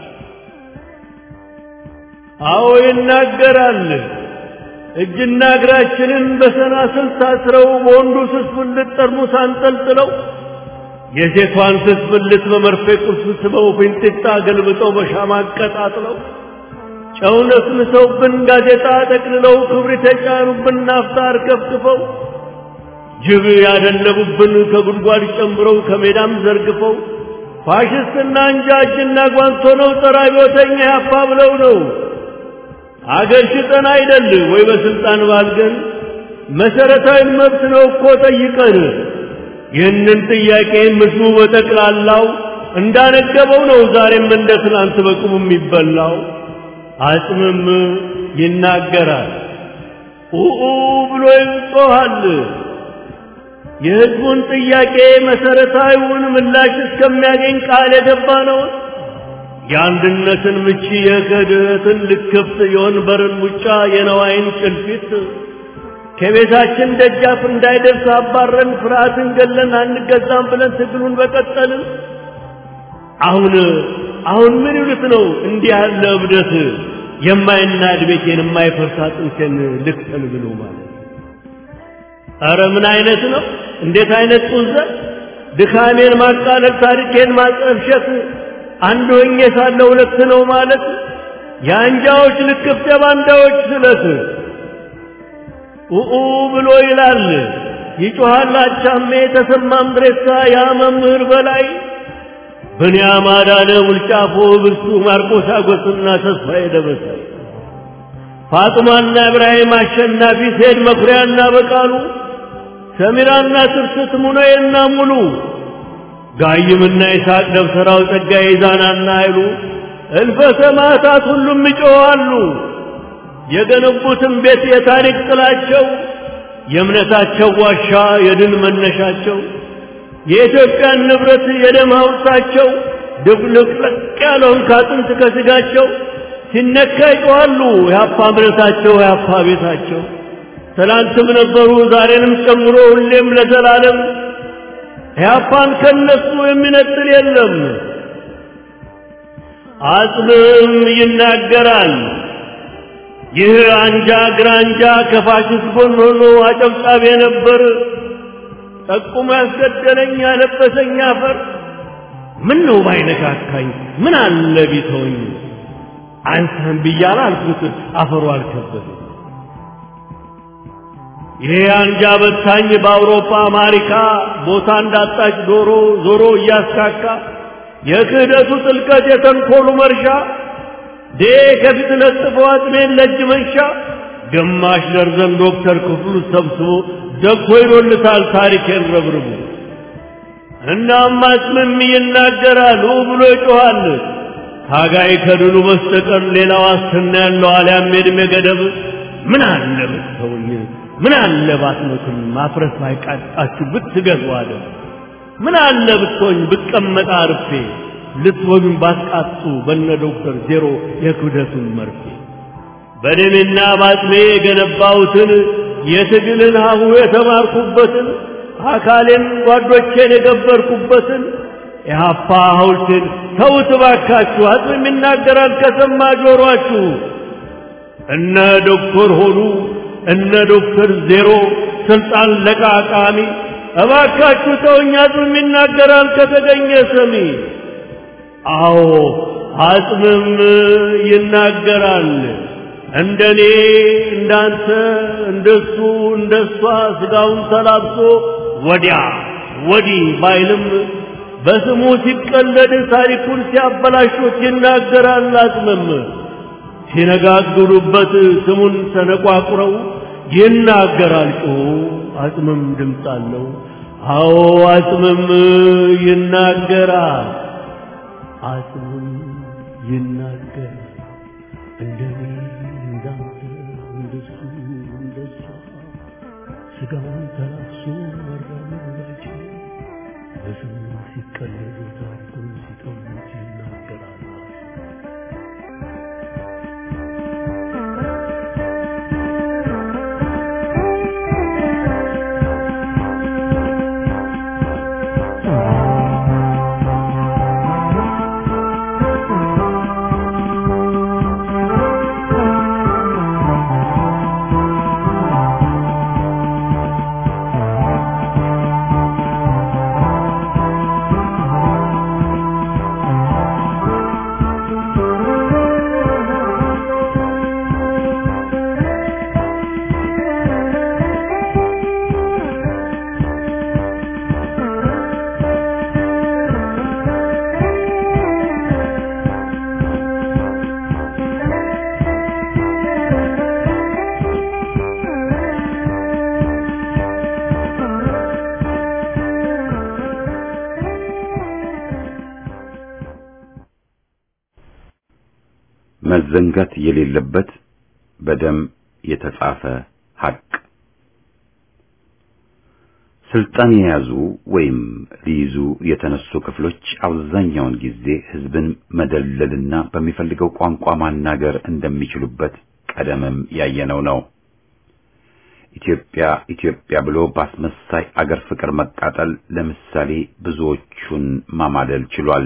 አዎ ይናገራል። እጅና እግራችንን በሰናስል ታስረው በወንዱ ስስ ብልት ጠርሙስ አንጠልጥለው የሴቷን ስስ ብልት በመርፌ ቁልፍ ስበው ፊንጢጣ ገልብጠው በሻማ አቀጣጥለው ጨው ነስንሰውብን ጋዜጣ ጠቅልለው ክብሪት የጫኑብን ናፍጣ አርከፍክፈው ጅብ ያደለቡብን ከጉድጓድ ጨምረው ከሜዳም ዘርግፈው ፋሽስትና እንጃ እጅና ጓንት ሆነው ጠራቢዎተኛ ያፋ ብለው ነው አገር ሽጠን አይደል ወይ በስልጣን ባልገን መሰረታዊ መብት ነው እኮ ጠይቀን ይህንን ጥያቄ ምስሉ በጠቅላላው እንዳነገበው ነው ዛሬም እንደ ትናንት በቁሙ የሚበላው አጽምም ይናገራል ኡኡ ብሎ ይጮኻል የህዝቡን ጥያቄ መሰረታዊውን ምላሽ እስከሚያገኝ ቃል የገባ ነው የአንድነትን ምቺ የክህደትን ልክፍት የወንበርን ሙጫ የነዋይን ጭልፊት ከቤታችን ደጃፍ እንዳይደርስ አባረን ፍርሃትን ገለን አንገዛም ብለን ትግሉን በቀጠልን አሁን አሁን ምን ይሉት ነው እንዲህ ያለ እብደት የማይናድ ቤቴን የማይፈርስ አጥንቴን ልክፈል ብሎ ማለት ኧረ ምን አይነት ነው እንዴት አይነት ጡዘት ድካሜን ማቃለል ታሪኬን ማጠልሸት አንድ ሆኜ ሳለ ሁለት ነው ማለት የአንጃዎች ልክፍት የባንዳዎች ስለት ኡኡ ብሎ ይላል ይጮሃል አቻሜ ተሰማም ድሬሳ ያ መምህር በላይ ብንያም አዳነ ውልጫፎ ብርሱ ማርቆስ አጎስና ተስፋዬ ደበሳይ ፋጥማና እብራሂም አሸናፊ ሴድ መኩሪያና በቃሉ ሰሚራና ትርስት ሙነዬና ሙሉ ጋይምና ይስሐቅ ደብተራው ጸጋዬ ዛናና ኃይሉ እልፈ ሰማዕታት ሁሉም ይጮኻሉ። የገነቡትን ቤት የታሪክ ጥላቸው የእምነታቸው ዋሻ የድል መነሻቸው የኢትዮጵያን ንብረት የደም ሐውልታቸው ድብልቅልቅ ያለውን ከአጥንት ከስጋቸው ሲነካ ይጮኻሉ የአፓ እምነታቸው የአፓ ቤታቸው ትላንትም ነበሩ ዛሬንም ጨምሮ ሁሌም ለዘላለም ኢህአፓን ከነሱ የሚነጥል የለም። አጽምም ይናገራል። ይህ አንጃ ግራንጃ ከፋሽስት ጎን ሆኖ አጨብጫቢ ነበር። ጠቁሞ ያስገደለኝ ያለበሰኝ አፈር ምን ነው ባይነካካኝ ምን አለ ቢተወኝ አንተን ብያለሁ አልኩት አፈሩ አልከበደኝ። ይሄ አንጃ በታኝ በአውሮፓ አሜሪካ ቦታ እንዳጣች ዶሮ ዞሮ እያስካካ የክህደቱ ጥልቀት የተንኮሉ መርሻ ዴ ከፊት ለጥፎ አጥሜን ለእጅ መንሻ ግማሽ ደርዘን ዶክተር ክፍሉ ሰብስቦ ደኮ ይሎልታል ታሪኬን ረብርቡ እናም አጽምም ይናገራል ብሎ ይጮኻል ታጋይ ከድሉ በስተቀር ሌላ ዋስትና ያለው አልያም የዕድሜ ገደብ ምን አለ ብትተውኝ ምን አለ ባትሞትም ማፍረስ ባይቃጣችሁ ብትገዙ አለ ምን አለ ብትሆኝ ብቀመጥ አርፌ ልትወጉኝ ባትቃጡ በነ ዶክተር ዜሮ የክብደቱን መርፌ በደሜና ባጥሜ የገነባሁትን የትግልን ሀሁ የተማርኩበትን አካሌን ጓዶቼን የገበርኩበትን የሀፓ ሐውልቴን ተውት ባካችሁ አጽም ይናገራል ከሰማ ጆሮአችሁ እነ ዶክተር ሆኑ እነ ዶክተር ዜሮ ስልጣን ለቃቃሚ እባካችሁ ተውኝ አጽምም ይናገራል ከተገኘ ሰሚ አዎ አጽምም ይናገራል እንደኔ እንዳንተ እንደሱ እንደሷ ስጋውን ተላብሶ ወዲያ ወዲህ ባይልም በስሙ ሲቀለድ ታሪኩን ሲያበላሹት ይናገራል አጽምም ሲነጋግሩበት ስሙን ተነቋቁረው ይናገራል ጮሁ አጽምም ድምፅ አለው አዎ አጽምም ይናገራል አጽምም ይናገራል እንደኔ እንዳንተ እንደሱ እንደሷ ስጋውን ተላብሶ መራመዳቸው በስሙ ሲቀለዱ ታሪኩን ሲቀሙት ይናገራል መዘንጋት የሌለበት በደም የተጻፈ ሐቅ ስልጣን የያዙ ወይም ሊይዙ የተነሱ ክፍሎች አብዛኛውን ጊዜ ህዝብን መደለልና በሚፈልገው ቋንቋ ማናገር እንደሚችሉበት ቀደምም ያየነው ነው። ኢትዮጵያ ኢትዮጵያ ብሎ በአስመሳይ አገር ፍቅር መቃጠል ለምሳሌ ብዙዎቹን ማማለል ችሏል።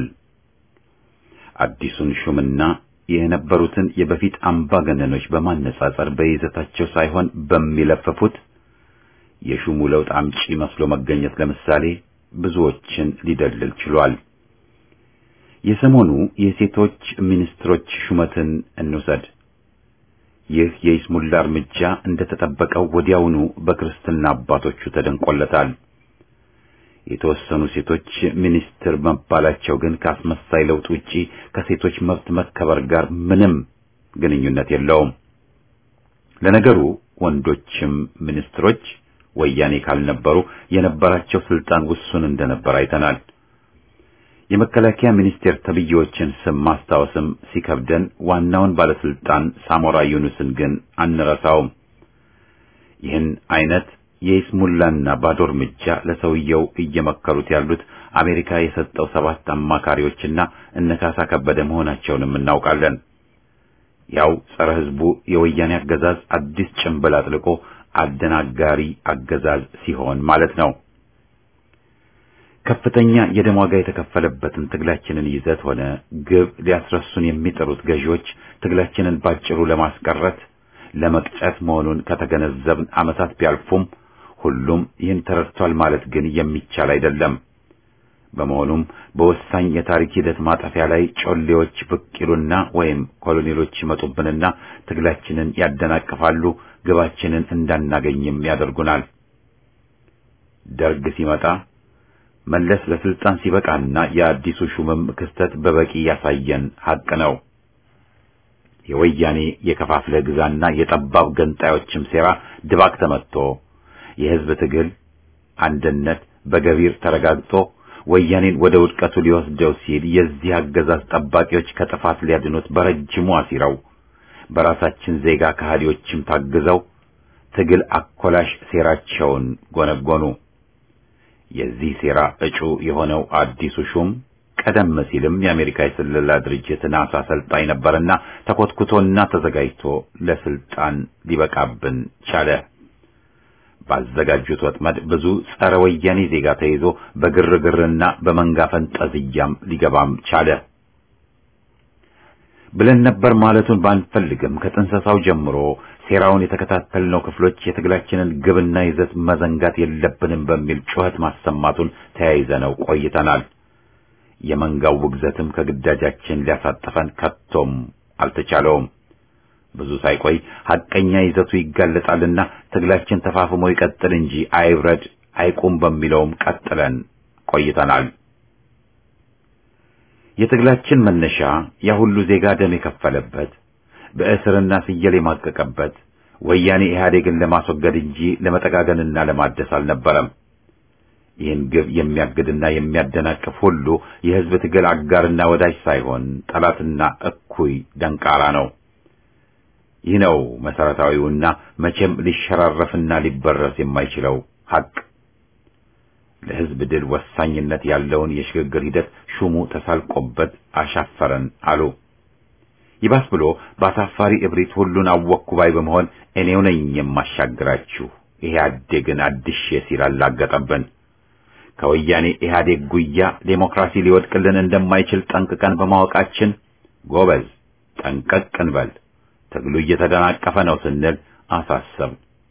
አዲሱን ሹምና የነበሩትን የበፊት አምባገነኖች በማነጻጸር በይዘታቸው ሳይሆን በሚለፈፉት የሹሙ ለውጥ አምጪ መስሎ መገኘት ለምሳሌ ብዙዎችን ሊደልል ችሏል። የሰሞኑ የሴቶች ሚኒስትሮች ሹመትን እንውሰድ። ይህ የይስሙላ እርምጃ እንደተጠበቀው ወዲያውኑ በክርስትና አባቶቹ ተደንቆለታል። የተወሰኑ ሴቶች ሚኒስትር መባላቸው ግን ከአስመሳይ ለውጥ ውጪ ከሴቶች መብት መከበር ጋር ምንም ግንኙነት የለውም። ለነገሩ ወንዶችም ሚኒስትሮች ወያኔ ካልነበሩ የነበራቸው ስልጣን ውሱን እንደነበር አይተናል። የመከላከያ ሚኒስቴር ተብዬዎችን ስም ማስታወስም ሲከብደን ዋናውን ባለስልጣን ሳሞራ ዩኑስን ግን አንረሳውም። ይህን አይነት የይስሙላና ባዶ እርምጃ ለሰውየው እየመከሩት ያሉት አሜሪካ የሰጠው ሰባት አማካሪዎችና እነካሳ ከበደ መሆናቸውንም እናውቃለን። ያው ጸረ ሕዝቡ የወያኔ አገዛዝ አዲስ ጭንብል አጥልቆ አደናጋሪ አገዛዝ ሲሆን ማለት ነው። ከፍተኛ የደም ዋጋ የተከፈለበትን ትግላችንን ይዘት ሆነ ግብ ሊያስረሱን የሚጠሩት ገዢዎች ትግላችንን ባጭሩ ለማስቀረት ለመቅጨት መሆኑን ከተገነዘብን ዓመታት ቢያልፉም ሁሉም ይህን ተረድቷል ማለት ግን የሚቻል አይደለም። በመሆኑም በወሳኝ የታሪክ ሂደት ማጠፊያ ላይ ጮሌዎች ብቅ ይሉና ወይም ኮሎኔሎች ይመጡብንና ትግላችንን ያደናቅፋሉ፣ ግባችንን እንዳናገኝም ያደርጉናል። ደርግ ሲመጣ መለስ ለስልጣን ሲበቃና የአዲሱ ሹምም ክስተት በበቂ ያሳየን ሐቅ ነው። የወያኔ የከፋፍለ ግዛና የጠባብ ገንጣዮችም ሴራ ድባቅ ተመትቶ የሕዝብ ትግል አንድነት በገቢር ተረጋግጦ ወያኔን ወደ ውድቀቱ ሊወስደው ሲል የዚህ አገዛዝ ጠባቂዎች ከጥፋት ሊያድኑት በረጅሙ አሲረው በራሳችን ዜጋ ከሃዲዎችም ታግዘው ትግል አኮላሽ ሴራቸውን ጎነጎኑ። የዚህ ሴራ እጩ የሆነው አዲሱ ሹም ቀደም ሲልም የአሜሪካ የስለላ ድርጅት ናሳ አሰልጣኝ ነበርና ተኮትኩቶና ተዘጋጅቶ ለስልጣን ሊበቃብን ቻለ። ባዘጋጁት ወጥመድ ብዙ ጸረ ወያኔ ዜጋ ተይዞ በግርግርና በመንጋ ፈንጠዝያም ሊገባም ቻለ። ብለን ነበር ማለቱን ባንፈልግም ከጥንሰሳው ጀምሮ ሴራውን የተከታተልነው ክፍሎች የትግላችንን ግብና ይዘት መዘንጋት የለብንም በሚል ጩኸት ማሰማቱን ተያይዘነው ቆይተናል። የመንጋው ውግዘትም ከግዳጃችን ሊያሳጥፈን ከቶም አልተቻለውም። ብዙ ሳይቆይ ሐቀኛ ይዘቱ ይጋለጣልና ትግላችን ተፋፍሞ ይቀጥል እንጂ አይብረድ አይቁም በሚለውም ቀጥለን ቆይተናል። የትግላችን መነሻ ያ ሁሉ ዜጋ ደም የከፈለበት በእስርና ፍየል የማቀቀበት ወያኔ ኢህአዴግን ለማስወገድ እንጂ ለመጠጋገንና ለማደስ አልነበረም። ይህን ግብ የሚያግድና የሚያደናቅፍ ሁሉ የሕዝብ ትግል አጋርና ወዳጅ ሳይሆን ጠላትና እኩይ ደንቃራ ነው። ይህ ነው መሰረታዊውና መቼም ሊሸራረፍና ሊበረስ የማይችለው ሐቅ። ለሕዝብ ድል ወሳኝነት ያለውን የሽግግር ሂደት ሹሙ ተሳልቆበት አሻፈረን አሉ። ይባስ ብሎ በአሳፋሪ እብሪት ሁሉን አወቅኩ ባይ በመሆን እኔው ነኝ የማሻግራችሁ ኢህአዴግን አድሼ ሲል አላገጠብን። ከወያኔ ኢህአዴግ ጉያ ዴሞክራሲ ሊወድቅልን እንደማይችል ጠንቅቀን በማወቃችን ጎበዝ ጠንቀቅ እንበል፣ ትግሉ እየተደናቀፈ ነው ስንል አሳሰብ።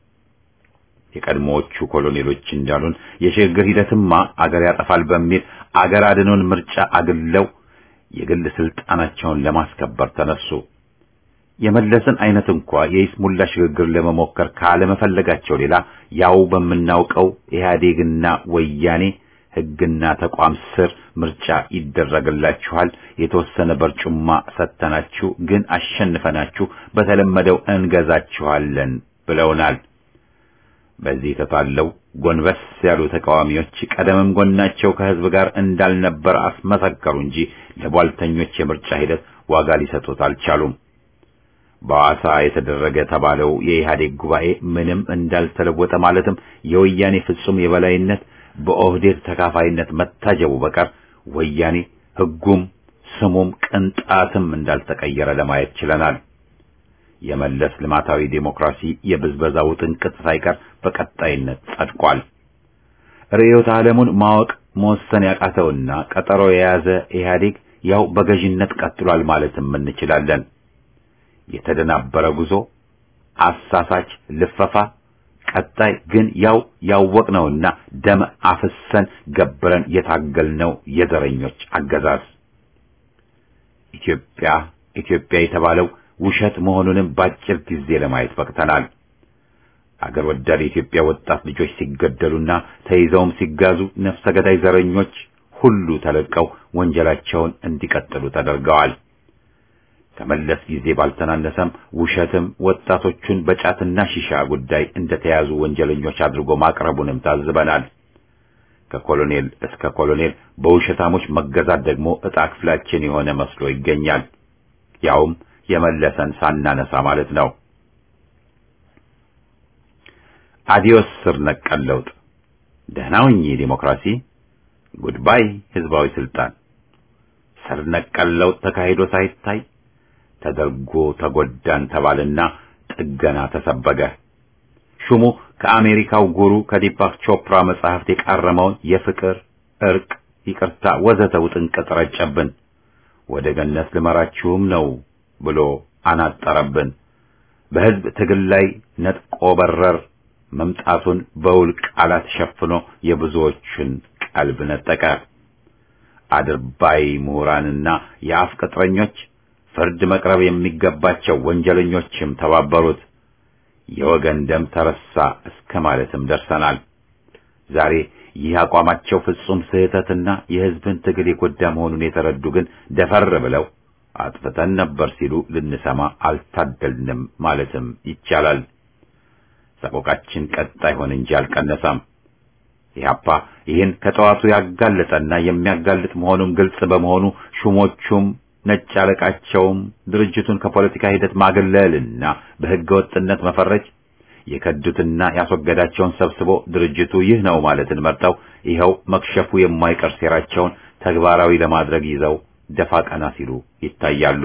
የቀድሞዎቹ ኮሎኔሎች እንዳሉን የሽግግር ሂደትማ አገር ያጠፋል በሚል አገር አድኖን ምርጫ አግለው የግል ስልጣናቸውን ለማስከበር ተነሱ። የመለስን አይነት እንኳ የይስሙላ ሽግግር ለመሞከር ካለመፈለጋቸው ሌላ ያው በምናውቀው ኢህአዴግና ወያኔ ሕግና ተቋም ስር ምርጫ ይደረግላችኋል፣ የተወሰነ በርጩማ ሰጥተናችሁ ግን አሸንፈናችሁ በተለመደው እንገዛችኋለን ብለውናል። በዚህ ተታለው ጎንበስ ያሉ ተቃዋሚዎች ቀደምም ጎናቸው ከህዝብ ጋር እንዳልነበር አስመሰከሩ እንጂ ለቧልተኞች የምርጫ ሂደት ዋጋ ሊሰጡት አልቻሉም። በሐዋሳ የተደረገ ተባለው የኢህአዴግ ጉባኤ ምንም እንዳልተለወጠ ማለትም የወያኔ ፍጹም የበላይነት በኦህዴድ ተካፋይነት መታጀቡ በቀር ወያኔ ህጉም ስሙም ቅንጣትም እንዳልተቀየረ ለማየት ችለናል። የመለስ ልማታዊ ዴሞክራሲ የብዝበዛ ውጥንቅጥ ሳይቀር በቀጣይነት ጸድቋል። ርዕዮተ ዓለሙን ማወቅ መወሰን ያቃተውና ቀጠሮ የያዘ ኢህአዴግ ያው በገዥነት ቀጥሏል ማለትም እንችላለን። የተደናበረ ጉዞ፣ አሳሳች ልፈፋ፣ ቀጣይ ግን ያው ያወቅነውና ደም አፍሰን ገብረን የታገልነው የዘረኞች አገዛዝ ኢትዮጵያ ኢትዮጵያ የተባለው ውሸት መሆኑንም ባጭር ጊዜ ለማየት በቅተናል። አገር ወዳድ የኢትዮጵያ ወጣት ልጆች ሲገደሉና ተይዘውም ሲጋዙ ነፍሰ ገዳይ ዘረኞች ሁሉ ተለቀው ወንጀላቸውን እንዲቀጥሉ ተደርገዋል። ከመለስ ጊዜ ባልተናነሰም ውሸትም ወጣቶቹን በጫትና ሺሻ ጉዳይ እንደተያዙ ወንጀለኞች አድርጎ ማቅረቡንም ታዝበናል። ከኮሎኔል እስከ ኮሎኔል በውሸታሞች መገዛት ደግሞ ዕጣ ክፍላችን የሆነ መስሎ ይገኛል። ያውም የመለሰን ሳናነሳ ማለት ነው። አዲዮስ ስር ነቀል ለውጥ፣ ደህና ሁኚ ዲሞክራሲ፣ ጉድባይ ህዝባዊ ስልጣን። ስር ነቀል ለውጥ ተካሂዶ ሳይታይ ተደርጎ ተጎዳን ተባልና ጥገና ተሰበገ። ሹሙ ከአሜሪካው ጉሩ ከዲፓክ ቾፕራ መጽሐፍት የቃረመውን የፍቅር እርቅ፣ ይቅርታ ወዘተ ውጥንቅጥ ረጨብን። ወደ ገነት ልመራችሁም ነው ብሎ አናጠረብን። በህዝብ ትግል ላይ ነጥቆ በረር መምጣቱን በውል ቃላት ሸፍኖ የብዙዎችን ቀልብ ነጠቀ። አድርባይ ምሁራንና የአፍ ቅጥረኞች ፍርድ መቅረብ የሚገባቸው ወንጀለኞችም ተባበሩት። የወገን ደም ተረሳ እስከ ማለትም ደርሰናል። ዛሬ ይህ አቋማቸው ፍጹም ስህተትና የህዝብን ትግል የጎዳ መሆኑን የተረዱ ግን ደፈር ብለው አጥፍተን ነበር ሲሉ ልንሰማ አልታደልንም ማለትም ይቻላል። ሰቆቃችን ቀጣይ ሆነ እንጂ አልቀነሰም። ኢህአፓ ይህን ከጠዋቱ ያጋለጠና የሚያጋልጥ መሆኑን ግልጽ በመሆኑ ሹሞቹም ነጭ አለቃቸውም ድርጅቱን ከፖለቲካ ሂደት ማግለልና በህገ ወጥነት መፈረጅ የከዱትና ያስወገዳቸውን ሰብስቦ ድርጅቱ ይህ ነው ማለትን መርጠው ይኸው መክሸፉ የማይቀር ሴራቸውን ተግባራዊ ለማድረግ ይዘው ደፋ ቀና ሲሉ ይታያሉ።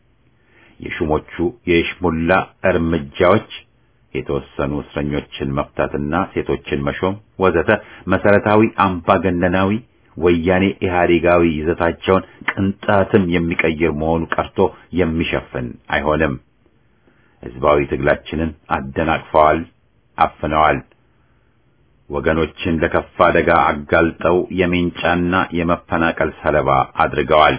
የሹሞቹ የሽሙላ እርምጃዎች የተወሰኑ እስረኞችን መፍታትና ሴቶችን መሾም ወዘተ መሰረታዊ አምባገነናዊ ወያኔ ኢህአዴጋዊ ይዘታቸውን ቅንጣትም የሚቀይር መሆኑ ቀርቶ የሚሸፍን አይሆንም። ህዝባዊ ትግላችንን አደናቅፈዋል፣ አፍነዋል። ወገኖችን ለከፋ አደጋ አጋልጠው የሜንጫና የመፈናቀል ሰለባ አድርገዋል።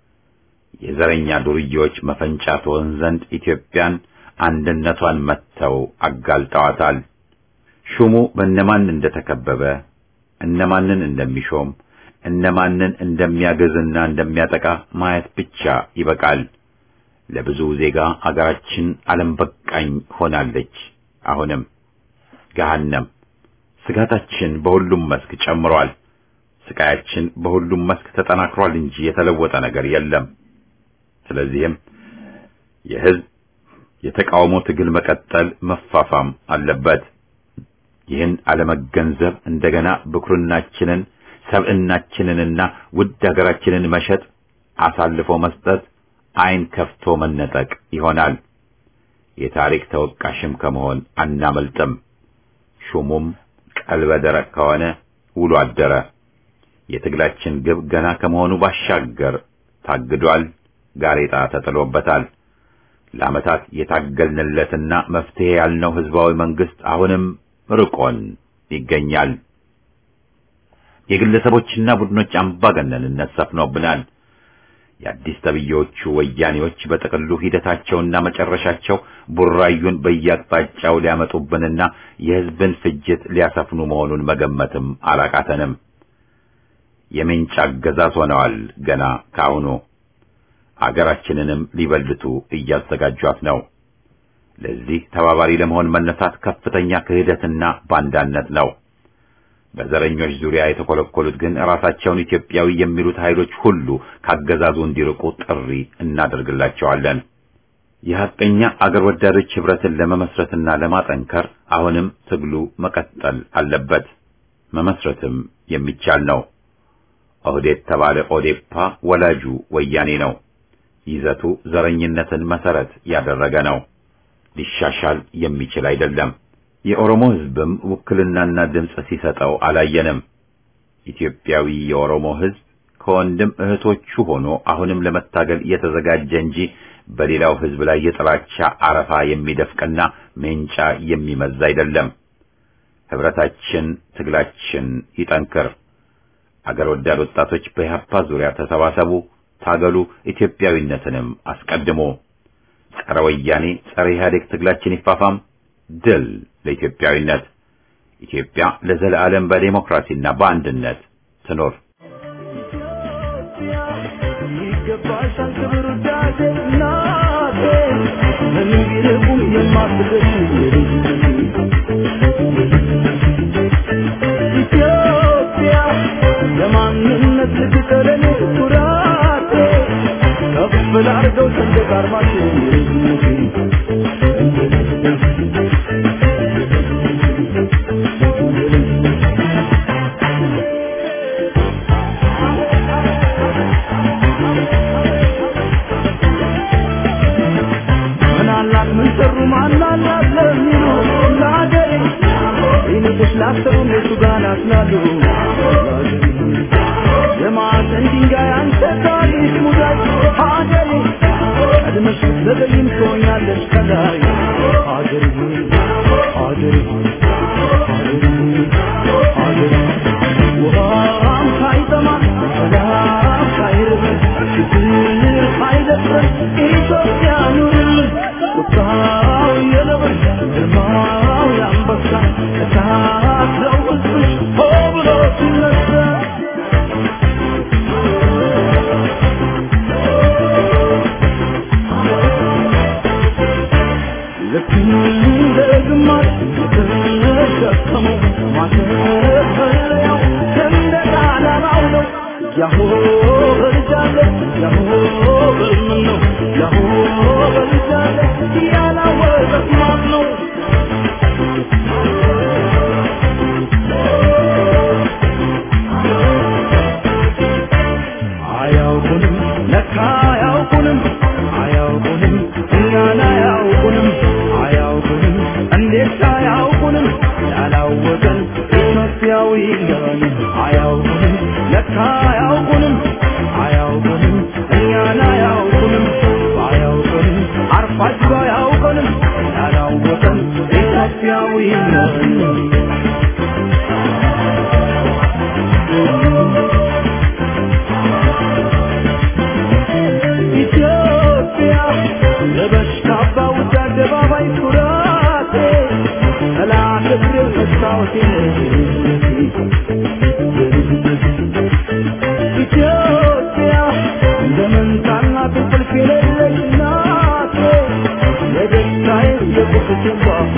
የዘረኛ ዱርዬዎች መፈንጫ ትሆን ዘንድ ኢትዮጵያን አንድነቷን መጥተው አጋልጠዋታል። ሹሙ በእነማን እንደተከበበ እነማንን እንደሚሾም እነማንን እንደሚያገዝና እንደሚያጠቃ ማየት ብቻ ይበቃል። ለብዙ ዜጋ አገራችን ዓለም በቃኝ ሆናለች። አሁንም ገሃነም ስጋታችን በሁሉም መስክ ጨምሯል። ስቃያችን በሁሉም መስክ ተጠናክሯል እንጂ የተለወጠ ነገር የለም። ስለዚህም የህዝብ የተቃውሞ ትግል መቀጠል መፋፋም አለበት። ይህን አለመገንዘብ እንደገና ብኩርናችንን ሰብዕናችንንና ውድ ሀገራችንን መሸጥ፣ አሳልፎ መስጠት፣ ዓይን ከፍቶ መነጠቅ ይሆናል። የታሪክ ተወቃሽም ከመሆን አናመልጥም። ሹሙም ቀልበ ደረቅ ከሆነ ውሎ አደረ። የትግላችን ግብ ገና ከመሆኑ ባሻገር ታግዷል፣ ጋሬጣ ተጥሎበታል። ለዓመታት የታገልንለትና መፍትሄ ያልነው ህዝባዊ መንግስት አሁንም ርቆን ይገኛል። የግለሰቦችና ቡድኖች አምባገነንነት ሰፍኖብናል። የአዲስ ተብዬዎቹ ወያኔዎች በጥቅሉ ሂደታቸውና መጨረሻቸው ቡራዩን በየአቅጣጫው ሊያመጡብንና የህዝብን ፍጅት ሊያሰፍኑ መሆኑን መገመትም አላቃተንም። የምንጭ አገዛዝ ሆነዋል ገና ካሁኑ። አገራችንንም ሊበልቱ እያዘጋጇት ነው። ለዚህ ተባባሪ ለመሆን መነሳት ከፍተኛ ክህደትና ባንዳነት ነው። በዘረኞች ዙሪያ የተኮለኮሉት ግን ራሳቸውን ኢትዮጵያዊ የሚሉት ኃይሎች ሁሉ ካገዛዙ እንዲርቁ ጥሪ እናደርግላቸዋለን። የሐቀኛ አገር ወዳዶች ህብረትን ለመመስረትና ለማጠንከር አሁንም ትግሉ መቀጠል አለበት። መመስረትም የሚቻል ነው። ኦህዴድ ተባለ ኦዴፓ ወላጁ ወያኔ ነው። ይዘቱ ዘረኝነትን መሰረት ያደረገ ነው። ሊሻሻል የሚችል አይደለም። የኦሮሞ ህዝብም ውክልናና ድምፅ ሲሰጠው አላየንም። ኢትዮጵያዊ የኦሮሞ ህዝብ ከወንድም እህቶቹ ሆኖ አሁንም ለመታገል የተዘጋጀ እንጂ በሌላው ህዝብ ላይ የጥላቻ አረፋ የሚደፍቅና ሜንጫ የሚመዝ አይደለም። ህብረታችን፣ ትግላችን ይጠንክር። አገር ወዳድ ወጣቶች በኢህአፓ ዙሪያ ተሰባሰቡ፣ ታገሉ፣ ኢትዮጵያዊነትንም አስቀድሞ ጸረ ወያኔ ጸረ ኢህአዴግ ትግላችን ይፋፋም። ድል ለኢትዮጵያዊነት! ኢትዮጵያ ለዘለዓለም በዴሞክራሲና በአንድነት ትኖር። ይገባሻል ክብር ውዳሴ እናቴ ምንም ቢርቁም የማትደርሺ ኢትዮጵያ ላርገው ሰንደቅ ዓርማችን ምናላት ምን ሰሩ ማናላት ለሚሉ ለአገሬ ይልቅስ ላሰሩ እነሱ ጋር ናስላሉ የማዕዘን ድንጋይ አንተ ታሪክ ሙዳይ ሀገሬ ቀድመሽ ዘገይም ትሆኛለሽ ከላይ ሀገሬ ሀገሬ ሀገሬ ሀገሬ ውሃም ሳይጠማ ሰላም ሳይርብ ችግር ሳይደፍር ኢትዮጵያ ኑርልን ቁጣው የነብር ግርማው የአንበሳ እሳት ነው ሕዝብሽ ሆ ብሎ ሲነሳ ልክ እንደ ግማሽ የተሸከመው ማተፈለያው ሰንደቅ ዓላማው ነው። ያሆ በልጃለ ያሆ በልምን ነው ያሆ በልጃለ ያላወቀት ማን ነው? አያውቁንም ለካ አያውቁንም አያውቁንም እኛን አያውቁንም አያውቁንም እንዴት አያውቁንም ያላወቀን ኢትዮጵያዊ ነን አያውቁንም ለካ አያውቁንም አያውቁንም እኛን አያውቁንም አያውቁንም አርፋችሁ አያውቁንም ያላወቀን ኢትዮጵያዊ ነን ኢትዮጵያ ለበሽታ ባውጃ አደባባይ ኩራቴ ጠላት እግር መስታወቴ ኢትዮጵያ እንደ መንታና እንቅልፍ የሌለች እናቴ የደስታዬ የቁስቴ ባፌ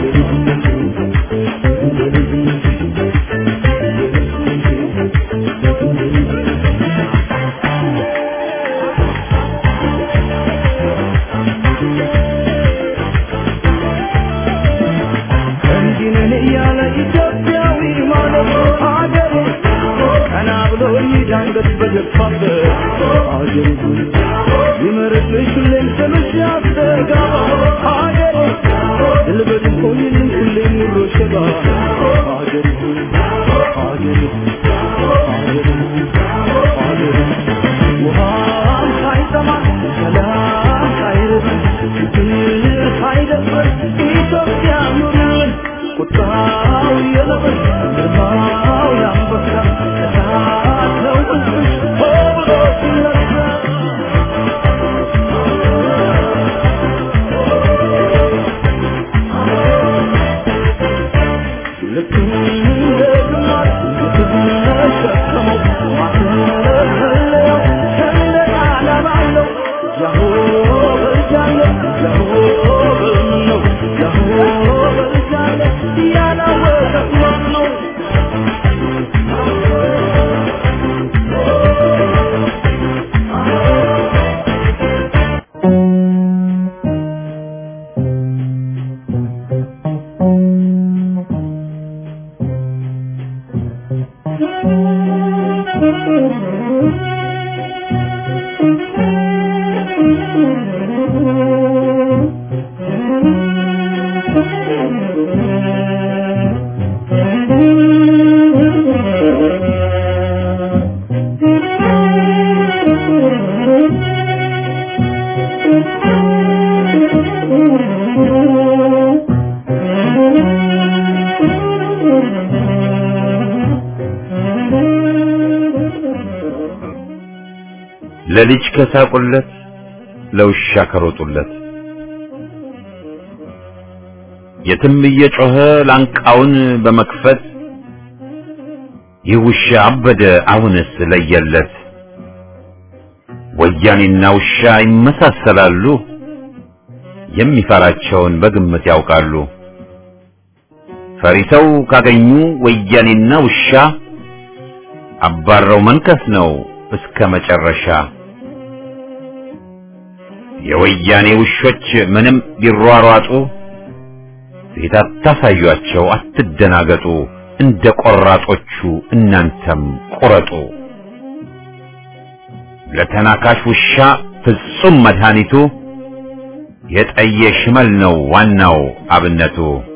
እንዲህ ነን እያለ ኢትዮጵያዊ ማለት ሀገሬ ቀና ብሎ ይዳንገት በደፋበት ሀገሬ ይመርቅሽ ሁሌም ስምሽ ያስተጋባ ሀገሬ ድል በድል ሆኝልን ሁሌም ኑሮ ሸባ ሀገሬ ሀገሬ ሀገሬ ሀገሬ ውሃም ሳይጠማ ሰላም ሳይርበን ችግር ሳይደፍር ኢትዮጵያ ኑርልን ቁጣው የለበስ ግርማው የአንበሳ እሳት ነው ሕዝብሽ ሆ ብሎ ሲነሳ ልክ እንደ ግማሽ የተሸከመው ማተፈለያው ሰንደቅ ዓላማው ነው። ያሆ በልጃለ ያሆ በምን ነው ያሆ በልጃለ ያላወቀ ማን ነው? ለልጅ ከሳቁለት ለውሻ ከሮጡለት የትም እየጮኸ ላንቃውን በመክፈት ይህ ውሻ አበደ አሁንስ ለየለት ወያኔና ውሻ ይመሳሰላሉ የሚፈራቸውን በግምት ያውቃሉ ፈሪሰው ካገኙ ወያኔና ውሻ አባረው መንከስ ነው እስከ መጨረሻ የወያኔ ውሾች ምንም ቢሯሯጡ ፊት አታሳዩአቸው፣ አትደናገጡ። እንደ ቆራጦቹ እናንተም ቁረጡ። ለተናካሽ ውሻ ፍጹም መድኃኒቱ የጠየ ሽመል ነው ዋናው አብነቱ።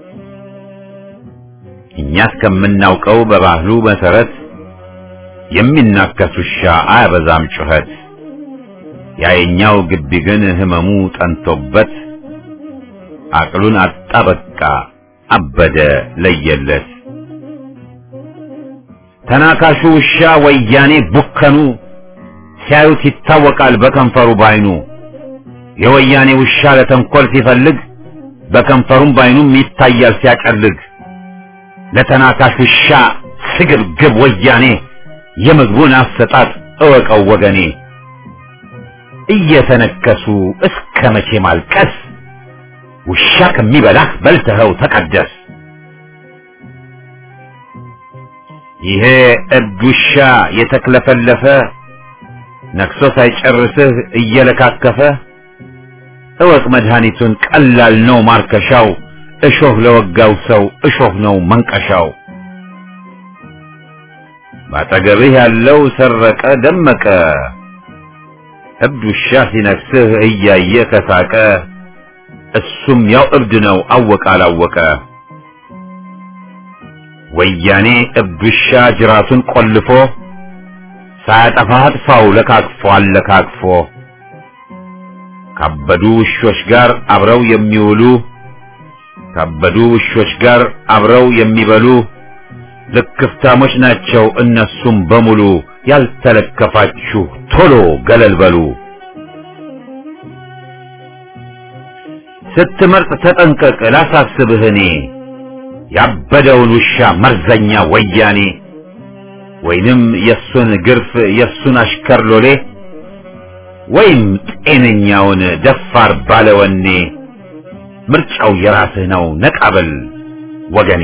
እኛ እስከምናውቀው በባህሉ መሰረት የሚናከስ ውሻ አያበዛም ጩኸት። ያየኛው ግቢ ግን ህመሙ ጠንቶበት አቅሉን አጣ በቃ አበደ ለየለት። ተናካሹ ውሻ ወያኔ ቡከኑ ሲያዩት ይታወቃል በከንፈሩ ባይኑ። የወያኔ ውሻ ለተንኮል ሲፈልግ በከንፈሩም ባይኑም ይታያል ሲያቀልግ። ለተናካሽ ውሻ ስግብግብ ወያኔ የምግቡን አሰጣጥ እወቀው ወገኔ። እየተነከሱ እስከ መቼ ማልቀስ? ውሻ ከሚበላህ በልተኸው ተቀደስ። ይሄ እብድ ውሻ የተክለፈለፈ ነክሶ ሳይጨርስህ እየለካከፈ እወቅ መድኃኒቱን ቀላል ነው ማርከሻው። እሾህ ለወጋው ሰው እሾህ ነው መንቀሻው። ባጠገብህ ያለው ሰረቀ ደመቀ እብድ ውሻ ሲነክስህ እያየ ከሳቀ እሱም ያው እብድ ነው አወቀ አላወቀ። ወያኔ እብድ ውሻ ጅራቱን ቆልፎ ሳያጠፋ አጥፋው ለካክፎ አለካክፎ ካበዱ ውሾች ጋር አብረው የሚውሉ ካበዱ ውሾች ጋር አብረው የሚበሉ ልክፍታሞች ናቸው እነሱም በሙሉ። ያልተለከፋችሁ ቶሎ ገለል በሉ። ስትመርጥ ተጠንቀቅ ላሳስብህ እኔ ያበደውን ውሻ መርዘኛ ወያኔ ወይንም የሱን ግርፍ የሱን አሽከር ሎሌ ወይም ጤነኛውን ደፋር ባለወኔ ምርጫው የራስህ ነው ነቃበል ወገኔ።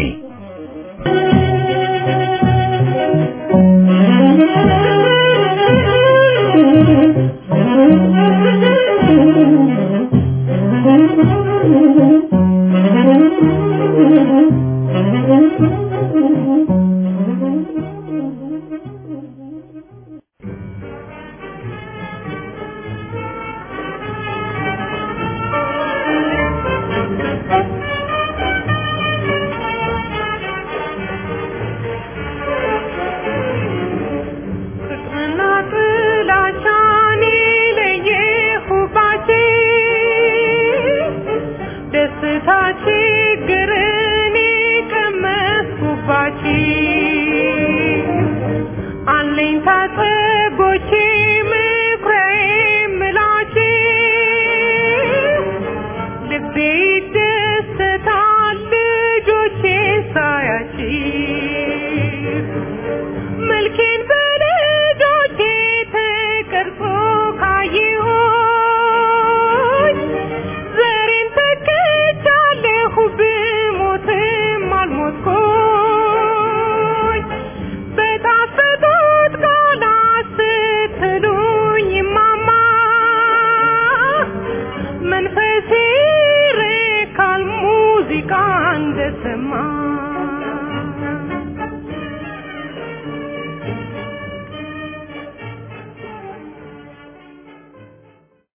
ፍቅርና ጥላቻን ለየሁባችሁ ደስታ ችግርን ቀመስኩባችሁ አለኝታ ጸጎቼ ምኩራዬ ምላችሁ ልቤ ይደሰታል ልጆቼ ሳያችሁ መልኬን በልጆቼ ተቀርጾ ካየሁኝ ዘሬን ተክቻለሁ ብሞትም አልሞትኩኝ በጣፈጡት ቃላት ስትሉኝ ማማ መንፈሴ ይረካል ሙዚቃ እንደሰማ